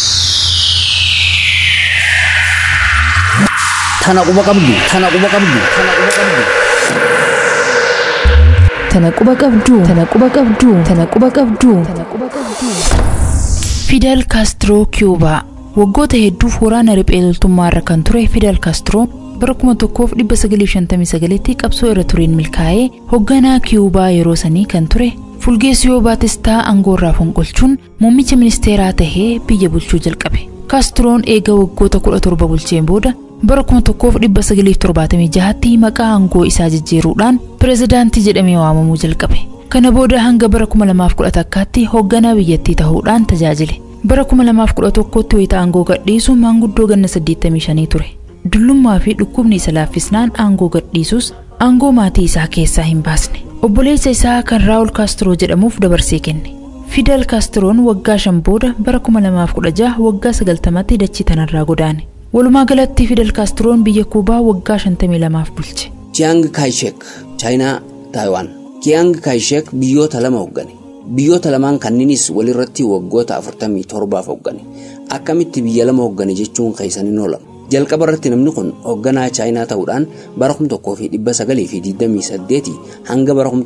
Tana quba qabdu, tana quba qabdu, tana quba qabdu. Tana quba qabduu, tana quba qabduu, tana quba qabduu, tana quba qabduu. Fidel Kaastiroo Kiyuubaa waggoota hedduuf waraana riphee loltummaa irra kan ture Fidel Kaastiroo bara 1959tti qabsoo irra tureen milkaa'ee hoogganaa Kiyuubaa yeroo sanii kan ture Fulgeesiyoo Baatistaa aangoo irraa fonqolchuun muummicha ministeeraa tahee biyya bulchuu jalqabe. Kaastiroon eega waggoota 17 bulcheen booda bara 1976tti maqaa aangoo isaa jijjiiruudhaan pirezidaantii jedhamee waamamuu jalqabe. Kana booda hanga bara 2011tti hoogganaa biyyattii ta'uudhaan tajaajile. Bara 2011tti wayita aangoo gadhiisu maanguddoo ganna 85 ture. Dullummaa fi dhukkubni isa laaffisnaan aangoo gadhiisus aangoo maatii isaa keessaa hin baasne. Obboleessa isaa kan Raawul Kaastiroo jedhamuuf dabarsee kenne. Fidel Kaastiroon waggaa shan booda bara 2016 waggaa 90tti dachii tanarraa godaane. Walumaa galatti Fidel Kaastiroon biyya Kuubaa waggaa 52 bulche. Chiang Kai-shek, Chaayinaa, Taayiwaan. Chiang Kai-shek biyyoota lama hooggane. Biyyoota lamaan kanniinis walirratti waggoota 47 hooggane. Akkamitti biyya lama hooggane jechuun keessaniin oolama. Jalqaba irratti namni kun hoogganaa Chaayinaa ta'uudhaan bara 1928 hanga bara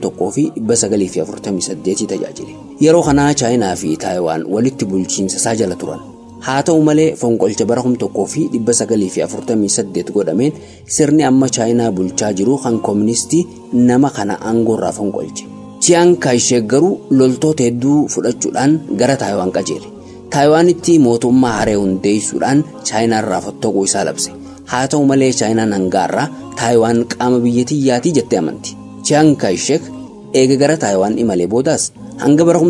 1948 tajaajile. Yeroo kanaa Chaayinaa fi Taayiwaan walitti bulchiinsa isaa jala turan. Haa ta'u malee fonqolcha bara 1948 godhameen sirni amma Chaayinaa bulchaa jiru kan kooministii nama kana aangoo irraa fonqolche. Chiang Kai-shek garuu loltoota hedduu fudhachuudhaan gara Taayiwaan qajeele. Taayiwaanitti mootummaa haree hundeessuudhaan Chaayinaa irraa fottooquu isaa labse. Haa ta'u malee Chaayinaan hangaarraa Taayiwaan qaama biyya tiyyaati jettee amanti. Chiang Kai-shek eega gara Taayiwaan imalee boodaas hanga bara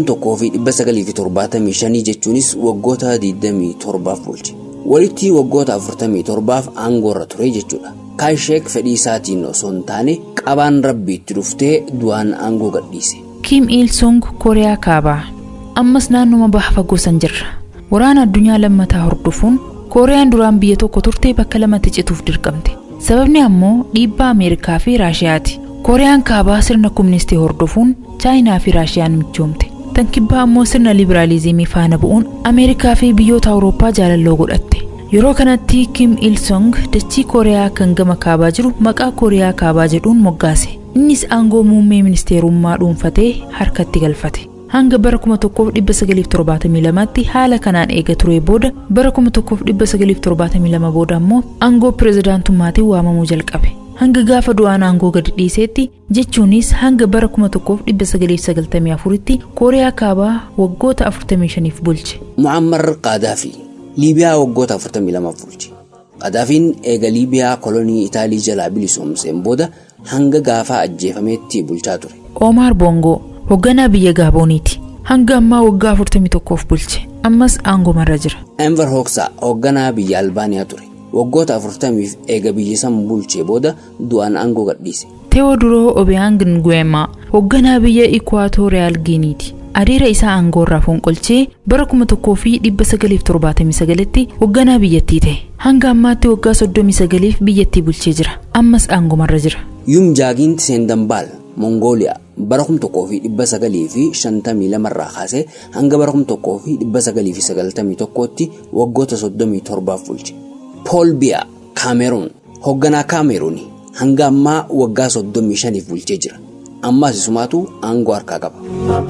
1975 jechuunis waggoota 27 bulche. Walitti waggoota 47 aangoo irra ture jechuudha. Kaayisheek fedhii isaatiin osoo hin taane qabaan rabbi itti dhuftee du'aan aangoo gadhiise. Kim Il Sung Kooriyaa Kaabaa ammas naannuma baha fagoo san jirra. Waraana addunyaa lammataa hordofuun Kooriyaan duraan biyya tokko turte bakka lamatti cituuf dirqamte. Sababni ammoo dhiibbaa Ameerikaa fi Raashiyaati. Kooriyaan kaabaa sirna kumunistii hordofuun Chaayinaa fi Raashiyaan michoomte. Tan kibbaa ammoo sirna libiraalizimii faana bu'uun Ameerikaa fi biyyoota Awurooppaa jaalalloo godhatte. Yeroo kanatti Kim Il Sung dachii Kooriyaa kan gama kaabaa jiru maqaa Kooriyaa kaabaa jedhuun moggaase. Innis aangoo muummee ministeerummaa dhuunfatee harkatti galfate. Hanga bara 1972tti haala kanaan eega ture booda bara 1972 booda ammoo aangoo pirezidaantummaatiin waamamuu jalqabe. Hanga gaafa du'aan aangoo gadi dhiiseetti jechuunis hanga bara 1994tti Kooriyaa kaabaa waggoota 45f bulche. Muammar Qaadaafi Liibiyaa waggoota 42 bulche. Qaadaafiin eega Liibiyaa kolonii Itaalii jalaa bilisoomseen booda hanga gaafa ajjeefameetti bulchaa ture. Omar Bongo hoogganaa biyya Gaabooniiti. Hanga ammaa waggaa 41f bulche. Ammas aangomarra jira. Enver Hoxha hoogganaa biyya Albaaniyaa ture. Waggoota 40f eega biyya san bulchee booda du'aan aangoo gadhiise. Teewoduroo Obiang Nguema hoogganaa biyya Ikwaatoriyaal Giiniiti. Adeera isaa aangoorraa fonqolchee bara 1979tti hoogganaa biyyattii ta'e. Hanga ammaatti waggaa 39f biyyattii bulchee jira. Ammas aangomarra jira. Yum Jaagiinti Seendambaal Mongooliyaa bara 1952 irraa kaasee hanga bara 1991tti waggoota 37 bulche. Pool Biyaa Kaameruun hoogganaa Kaameruuni hanga ammaa waggaa 35 bulchee jira. Ammaas isumaatu aangoo harkaa qaba.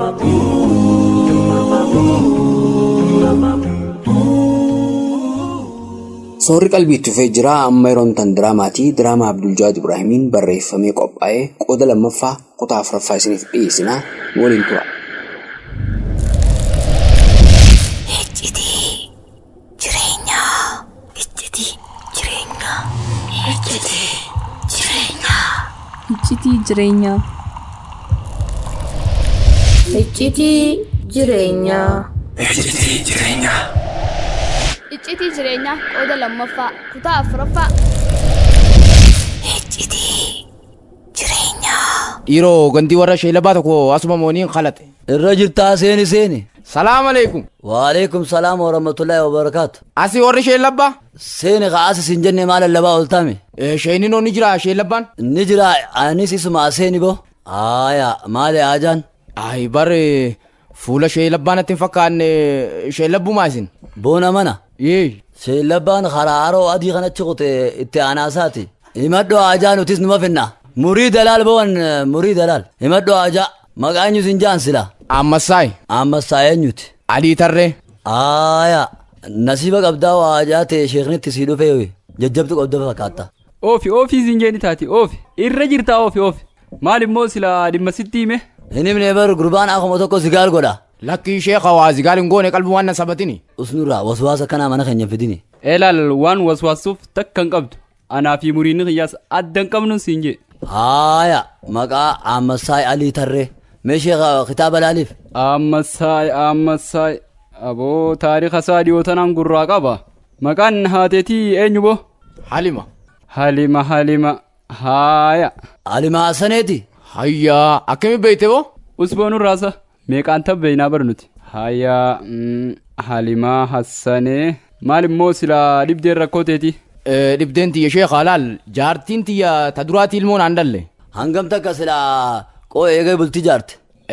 Soorri qalbiitti dhufee jira amma yeroon tan diraamaatii diraamaa Abdul Jawaad Ibraahimiin barreeffamee qophaa'ee qooda lammaffaa kutaa afuraffaa isiniif dhiyeessinaa nu waliin tura. Iccitii jireenyaa. Iccitii jireenyaa. Iccitii jireenyaa. Iccitii jireenyaa qooda lammaffaa kutaa afuraffaa. Dhiiroo gandii warra sheelabaa tokko asuma mooniin qalate. Irra jirtaa seeni seeni. Salaam alaikum. Waalaikum salaam wa rahmatullahi wa barakaatu. Asi warri sheelabbaa? Seeni ka asi sin jenne maal lallabaa ooltame. Sheeninoo ni jira sheelabbaan? Ni jira anis isuma seeni bo. Aaya maali ajaan? Ayi bare fuula sheelabbaan atti hin fakkaanne sheelabbumaa isin. Boona mana. Yee. Sheelabbaan karaa haroo adii kanatti qote itti aanaasaati. Himadhoo ajaa nutis numa finna. Murii dalaal bowan murii dalaal. Himadhoo ajaa. Maqaan eenyu sin jaan sila. Ammassaay. Ammassaay eenyuti. Adii tarree. Aaya. Nasiiba qabdaa waa ajaa ta'e sheeknitti sii dhufee jajjabdu qabda fakkaatta. Oofi oofii siin jeeni taati oofi irra jirtaa oofi oofi maal immoo sila dhimma sitti hime. Inni himne bar gurbaan akkuma tokko sigaal godha. Lakkii sheeka waa sigaal hin goone qalbii waan na sabatini. Usnurraa waswaasa kanaa mana keenya fidini. Eelaal waan waswaasuuf takka hin qabdu anaa fi muriinni kiyyaas adda hin qabnu siin jee. Haaya maqaa Ammassaay Alii Tarree mee sheeka kitaaba laaliif. Ammassaay Ammassaay aboo taariika isaa dhiyootanaan gurraa qaba maqaan haateetii eenyu boo. Halima. Halima Halima haaya. Halima Hassaneeti. Hayyaa akkami beeyte boo. Usboonuu raasa meeqaan tabbeeynaa barnuti. Hayyaa Halimaa Hassanee maal immoo silaa dhibdeen rakkoo teeti. Dhibdeen tiyya sheeka laal jaartiin tiyya ta duraati ilmoon aan dalle. Hangam takka silaa qoo eegee bultii jaarte.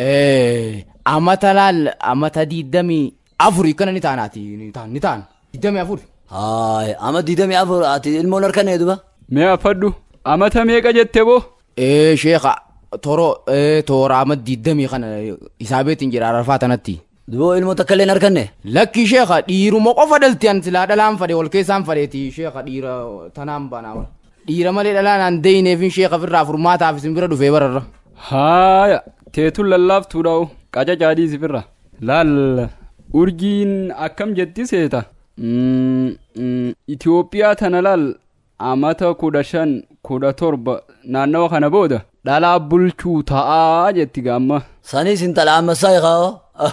Amata laal amata diidamii afuri kana ni taanaati ni taan ni taan diidamii afuri. Haay ama diidamii afur ati ilmoon harkanee duba. Mee affadhu amata meeqa jette boo. Ee sheeka toro toora ama diidamii kana isaabeetiin jira arafaa tanatti. Duboo ilmoo takka illee harkanne. Lakki sheeka dhiiruma qofa dhalti an silaa dhalaan fade wal keessaan fadeeti sheeka dhiira tanaan banaa. Dhiira malee dhalaan an deeyineefin sheeka firraa furmaataaf isin bira dhufee bararra. Haaya teetuun lallaaftuudhaa'u qaca caadii sifirra. Laal urjiin akkam jetti seeta. Itoophiyaa tana laal amata kudha shan kudha torba naannawa kana booda dhalaa bulchuu ta'aa jetti gaamma. Sanis intala ammassaa eegaa.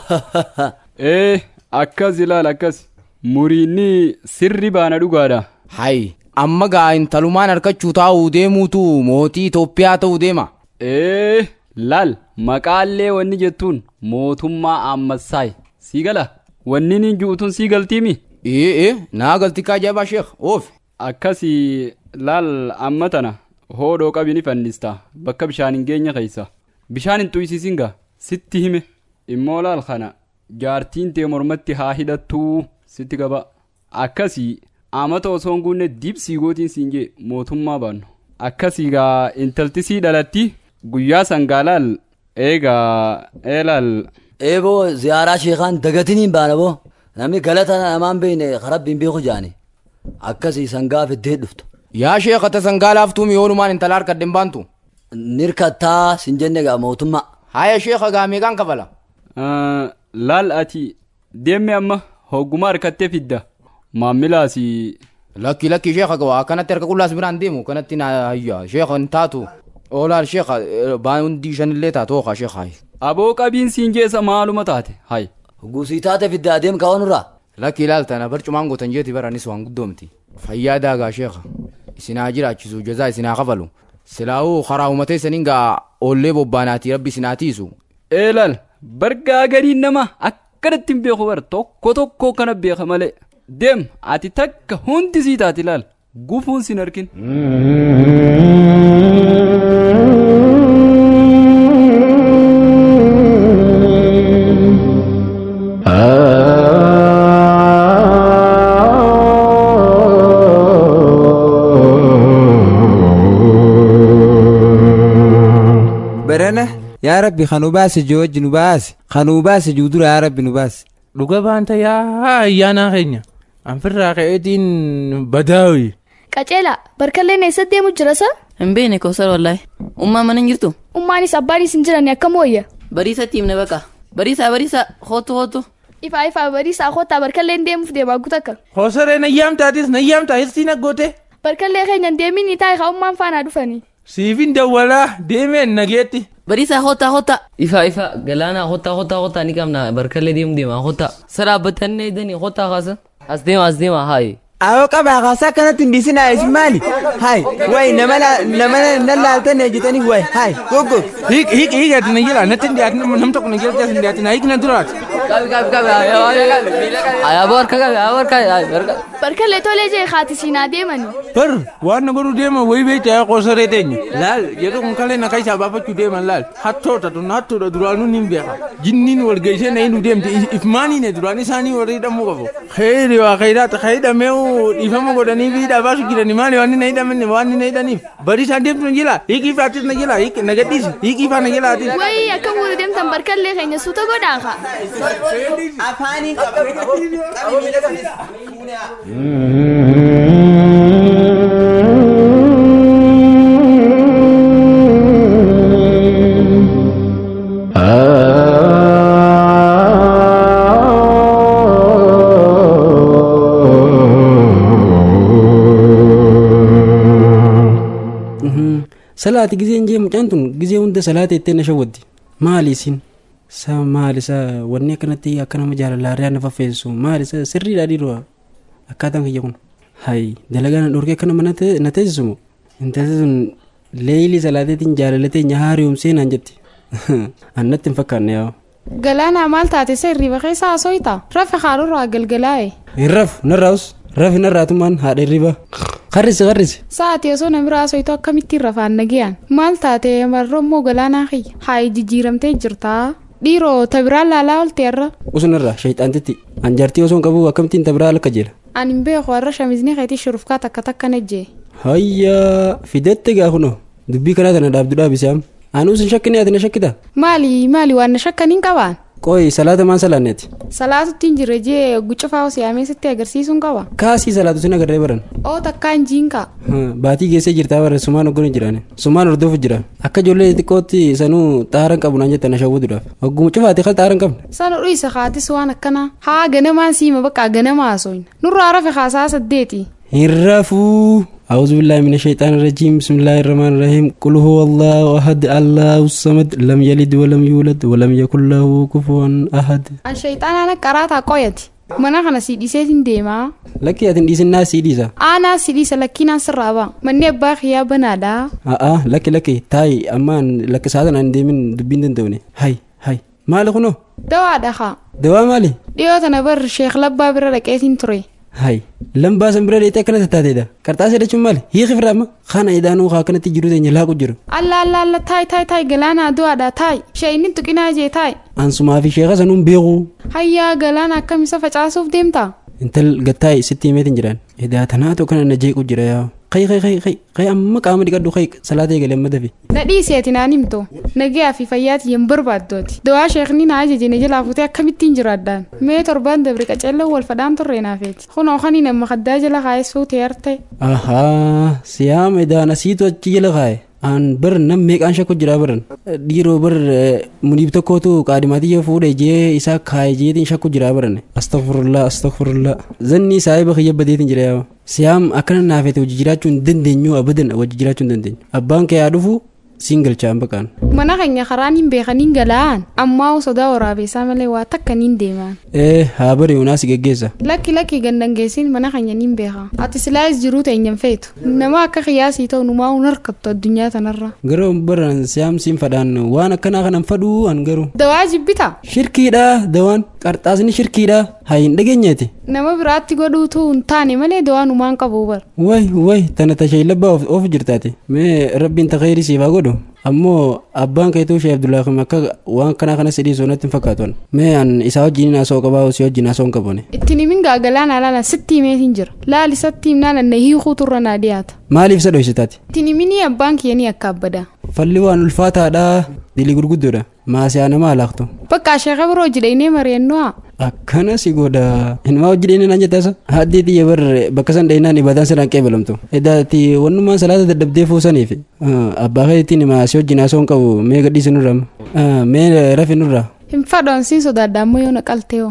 Ee akkas ilaal akkas muriinni sirri baana dhugaadha. Hayi amma gaa intalumaan harkachuu taa'uu deemuutu mootii Itoophiyaa ta'uu deema. Ee laal maqaallee wanni jettuun mootummaa ammassaay sii gala wanni ni juutuun sii galtiimi. Ee ee naa galti kaa jabaa sheek oofi. Akkasii laal amma tana hoodhoo qabi ni fannista bakka bishaan hin geenye keessa bishaan hin tuysiisin gaa sitti hime immoo laal kana jaartiin tee mormatti haa hidhattuu sitti qaba akkasii amata osoo hin guunne dibsii gootiin siin jee mootummaa baannu akkasii gaa intaltisii dhalatti guyyaa sangaalaal eegaa eelaal eeboo ziyaaraa sheekaan dagatiniin baana boo namni galata namaan beeyne karabbiin beeku jaani akkasii sangaa fiddee dhuftu yaa sheekata sangaa laaftuu miyoonumaan intala harkadde hin baantu nirkattaa sin jenne gaa mootummaa haya sheeka gaa meeqaan kafala laal ati deemme amma hogguma harkattee fidda maammilaasi lakki lakki sheeka gaa akkanatti harka qullaas biraan deemu kanatti na hayya sheeka hin taatu oolaal sheeka baandii shanillee taatu ookaa sheeka aboo qabiin siin jeessa maaluma taate hay gusii taate fidda adeem kawanurraa lakki ilaaltana barcumaan gootan jeeti baranis waan guddoomti fayyaa daagaa sheeka isinaa jiraachisu jazaa isinaa kafalu silaa'uu karaa uumatee saniin gaa oollee bobbaanaati rabbi isinaa tiisu eelal bargaa gariin nama akkanatti hin beeku bar tokko tokko kana beeka malee deem ati takka hundi sii taati ilaal gufuun sin arkin. barana yaa rabbi kan nu baase jooji nu baase kan nu baase juudura yaa rabbi nu baase dhuga baanta yaa ayyaanaa keenya anfirraa ka'eetiin badaawi qaceela barkalleen eessa deemu jira sa hin beekne kosar wallaahi ummaa mana hin jirtu ummaanis abbaanis hin jiran akkam wayya bariisatti himne baqa bariisaa bariisaa hootu hootu ifaa ifaa bariisaa kottaa barkalleen deemuuf deemaa gutakka kosaree nayyaamtaatis nayyaamtaa hirsiin aggoote barkallee keenya deemin ni taa'e ummaan faanaa dhufanii siifin dawwalaa deemeen nageetti bariisaa hotaa hotaa ifa ifa galaana hotaa hotaa hotaa ni qabna barkallee deemu deema hotaa saraabbatannee danii hotaa kaasa as deema as deema haayi Awo qabaa kaasaa kanatti hin dhiisinaa isin maali? Hai, wayi nama nama na laaltan ejjetanii wayi, hai, gogo. Hiik hiik hiik ati na jira natti hin dhiyaatin nam tokko na jira jaasin dhiyaatin hiik na duraati. Qabi qabi qabi ayaaboo harka qabi ayaaboo harka barkallee tolee jee haati siinaa deemanii. Bar waan na godhu deema wayi beekta yaa qoosaree teenya. Laal jedhu kun kalee na kaisaa baafachuu deeman laal hattoota tun hattuudha duraanuu ni beeka. Jinniin wal geessee na hin deemte ifmaanii ne duraan isaanii warri hidhamuu qabu. Kheyri waa kheyraata kheyidhamee dhiifama godhanii fi dhaabaasu jirani maali waan na hidhamanne waan na hidhaniif bari isaan deemtu na jila hiikii faatis na jila na gadhiisi hiikii faa na jilaatis. Wayii akka fuudhu deemtan barkallee keenya suuta godhaa ka. Afaanii salaati gizeen jee mucaan tun gizee hunda salaata ittee na shawwaddi maali isin sa maali sa wanni akkanatti akka nama jaalalaarraa na faffeessu maali sa sirriidha dhiiroo akkaataan kiyya kun hay dalagaa na dhorkee akka nama na teessisumu intalli sun leeyilii salaateetiin jaalalatee nyahaariyoomsee naan jetti annatti hin fakkaanne yaa Galaanaa maal taate sirrii bakkeessa haasooyta rafe haadurraa galgalaa'e. hin rafu narraa'us rafi narraatumaan haadha hirriba qarrisi qarrisi Sa'aatii osoo namni raasoytu akkamittiin rafaan nagayaan maal taate marrommoo galaanaa kiyya haayi jijjiiramtee jirtaa dhiiroo tabiraan laalaa oolte irra usunarraa shayxaantitti anjartii osoo hin qabu akkamittiin tabiraa alakka jeela ani hin beeku warra shamizni keetii shurufkaa takka takka nejjee hayyaa fidette gaa kunoo dubbii kanaa tana dhaabdu dhaabisaam anuu sin shakkine ati na shakkita maali maali waan na shakkaniin qabaan qooyi salaata maan salaanneeti salaatuttiin jirre jee guccufaa siyaamee sitti agarsiisuun qaba kaasii salaatu sin agarree baran oo takkaan jiinka baatii geessee jirtaa bara sumaan hogganu jiraan sumaan hordofu jira akka ijoollee xiqqootti sanuu xaaran qabu naan jettan ashawwuudhaaf hogguma cufaate kan xaaran qabne sana dhuyisa kaatis waan akkanaa haa ganamaan siima bakka ganama haasoyin nurraa rafe haasaa saddeeti hin rafuu أعوذ بالله من الشيطان الرجيم بسم الله الرحمن الرحيم قل هو الله أحد الله الصمد لم يلد ولم يولد ولم يكن له كفوا أحد an shayxaanaan qaraataa qoyati mana kana si dhiiseetiin deemaa لكي أتن ديسن ناس سيديسا aanaa si dhiisa lakkiinaan sirraa baa manni abbaa kiyyaa banaadhaa آه لكي لكي تاي أمان لكي سادن عن ديمن دبين دندوني هاي هاي مالي خنو dawaa dhakaa دوا مالي dhiyoo tana bar sheekh labbaa bira dhaqeetiin ture هاي لم باسم برا ديتا كانت تاتيدا كرتاسي دچون مالي هي خفرا خانا إدانو خاكنا تجرو دي نلاقو جرو alla alla alla taay taay taay galaanaa du'aadha taay shayinin tuqinaa jee taay أنسما في شيخة سنون بيغو hayyaa galaana akkam isa facaasuuf deemta intal gattaa sitti himeetiin jiran edaa tanaatu kana na jeequ jira yaa kai kai kai kai kai amma qaama dhiqadhu kai salaatee galee amma dafi na dhiiseeti naan himto nagayaa fi fayyaati hin barbaaddooti dawaa sheekni na ajajine jalaa futee akkamittiin jiraaddaan mee torbaan dabre qaceellee wal fadhaan turre naafeeti kunoo kanii nama kaddaa jala kaayessuu teerte ahaa siyaama edaa nasiitu achi jala kaaye an bar nam meeqaan shakku jira baran dhiiroo bar muniib tokkootu qaadimaatiyya fuudhe jee isaa kaaye jeetiin shakku jira baran astagfirullah astagfirullah zanni saahiba kiyya badeetiin jira yaa siyaam akkana naafete hojii jiraachuu hin dandeenyu abadan hojii jiraachuu hin dandeenyu abbaan kee yaa dhufu siin galchaan baqaan mana keenya karaan hin beekaniin gala'aan ammaa sodaa waraabeessaa malee waa takkaniin deemaan ee haa bari unaasi geggeessa lakki lakki gandangeessiin mana keenya niin beeka ati silaayis jiruu teenyan feetu nama akka qiyaasii ta'u numaa hun harkattu addunyaa tanarra gara baran siyaam siin fadhaan waan akkanaa kanan fadhuu an garu dawaa jibbita shirkiidha dawaan qarxaasni shirkiidha haa hin dhageenyeeti nama biraatti godhuutu hin taane malee dawaa numaan qabu bar way way tana tashee labbaa of jirtaati mee rabbiin takayrii siifaa godhu ammoo abbaan keetuu shee abdullaahi akka waan kanaa kana sidhii soonatti hin fakkaatan mee an isaa wajjin haasoo qabaa si wajjin haasoo hin qabone ittiin himin gaagalaan alaala sitti himeetiin jira laali satti himnaan anna hiikuu turra naa dhiyaata maaliif isa dhoysitaati ittiin himinii abbaan kiyyanii akka abbadaa falli waan ulfaataadha dilii gurguddoodha maasiyaa nama alaaqtu bakka sheeka biroo jidhaynee mari'annoo akkana si godha inumaa hojii dheenee naan jettaasa haddii xiyya bar bakka san dheenaan ibadaan sanaan qeebalamtu edaati wannumaan salaata daddabdee fuusaniif abbaa keetiin maasii wajjin haasoo hin qabu mee gadhiisi nurra mee rafi nurra hin fadhoon siin sodaadda ammoo yoo naqalteeoo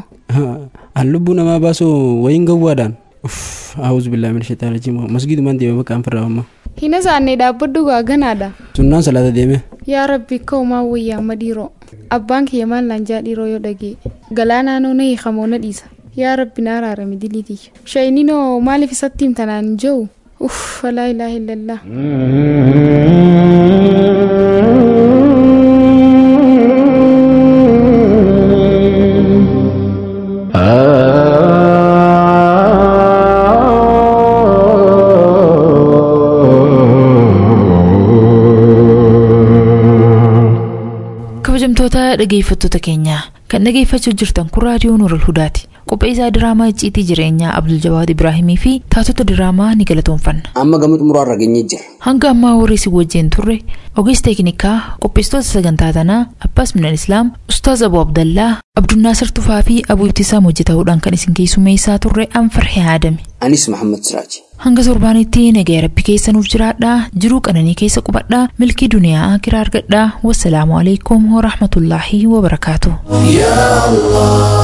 an lubbuu namaa baasuu wayin gawwaadhaan أعوذ بالله من الشيطان الرجيم مسجد من ديما مكان فرا أما hina saannee dhaabbadhu gaaganaadha sunnaan salaata deeme yaa rabbi ka'umaa wayyaa amma dhiiroo abbaan kiyya maal naan jaa dhiiroo yoo dhagee galaanaanoo na hiikamoo na dhiisa yaa rabbi naa raarame diliitiyya shayninoo maaliif isatti himtanaan hin jiru uff laa ilaaha illallah kabajamtoota dhageeffattoota keenyaa kan dhageeffachuu jirtan kun raadiyoo nuural hudaati qopheessaa diraamaa icciitii jireenyaa abdul jawaad ibraahimii fi taatota diraamaa ni galatoonfanna amma gama xumuraarra geenye jira hanga ammaa warri si wajjin turre ogeessa teeknikaa qopheessitoota sagantaa tanaa abbaas minal islaam ustaaz abu abdallaa abdunnaasir tufaa fi abuu ibtisaam hojjetahuudhaan kan isin keessummeessaa turre anfarhee aadame anis muhammad siraaji hanga torbaanitti nagaya rabbi keessa nuuf jiraadhaa jiruu qananii keessa qubadhaa milkii duniyaa akiraa argadhaa wassalaamu alaikum warahmatullaahi wabarakaatu يا الله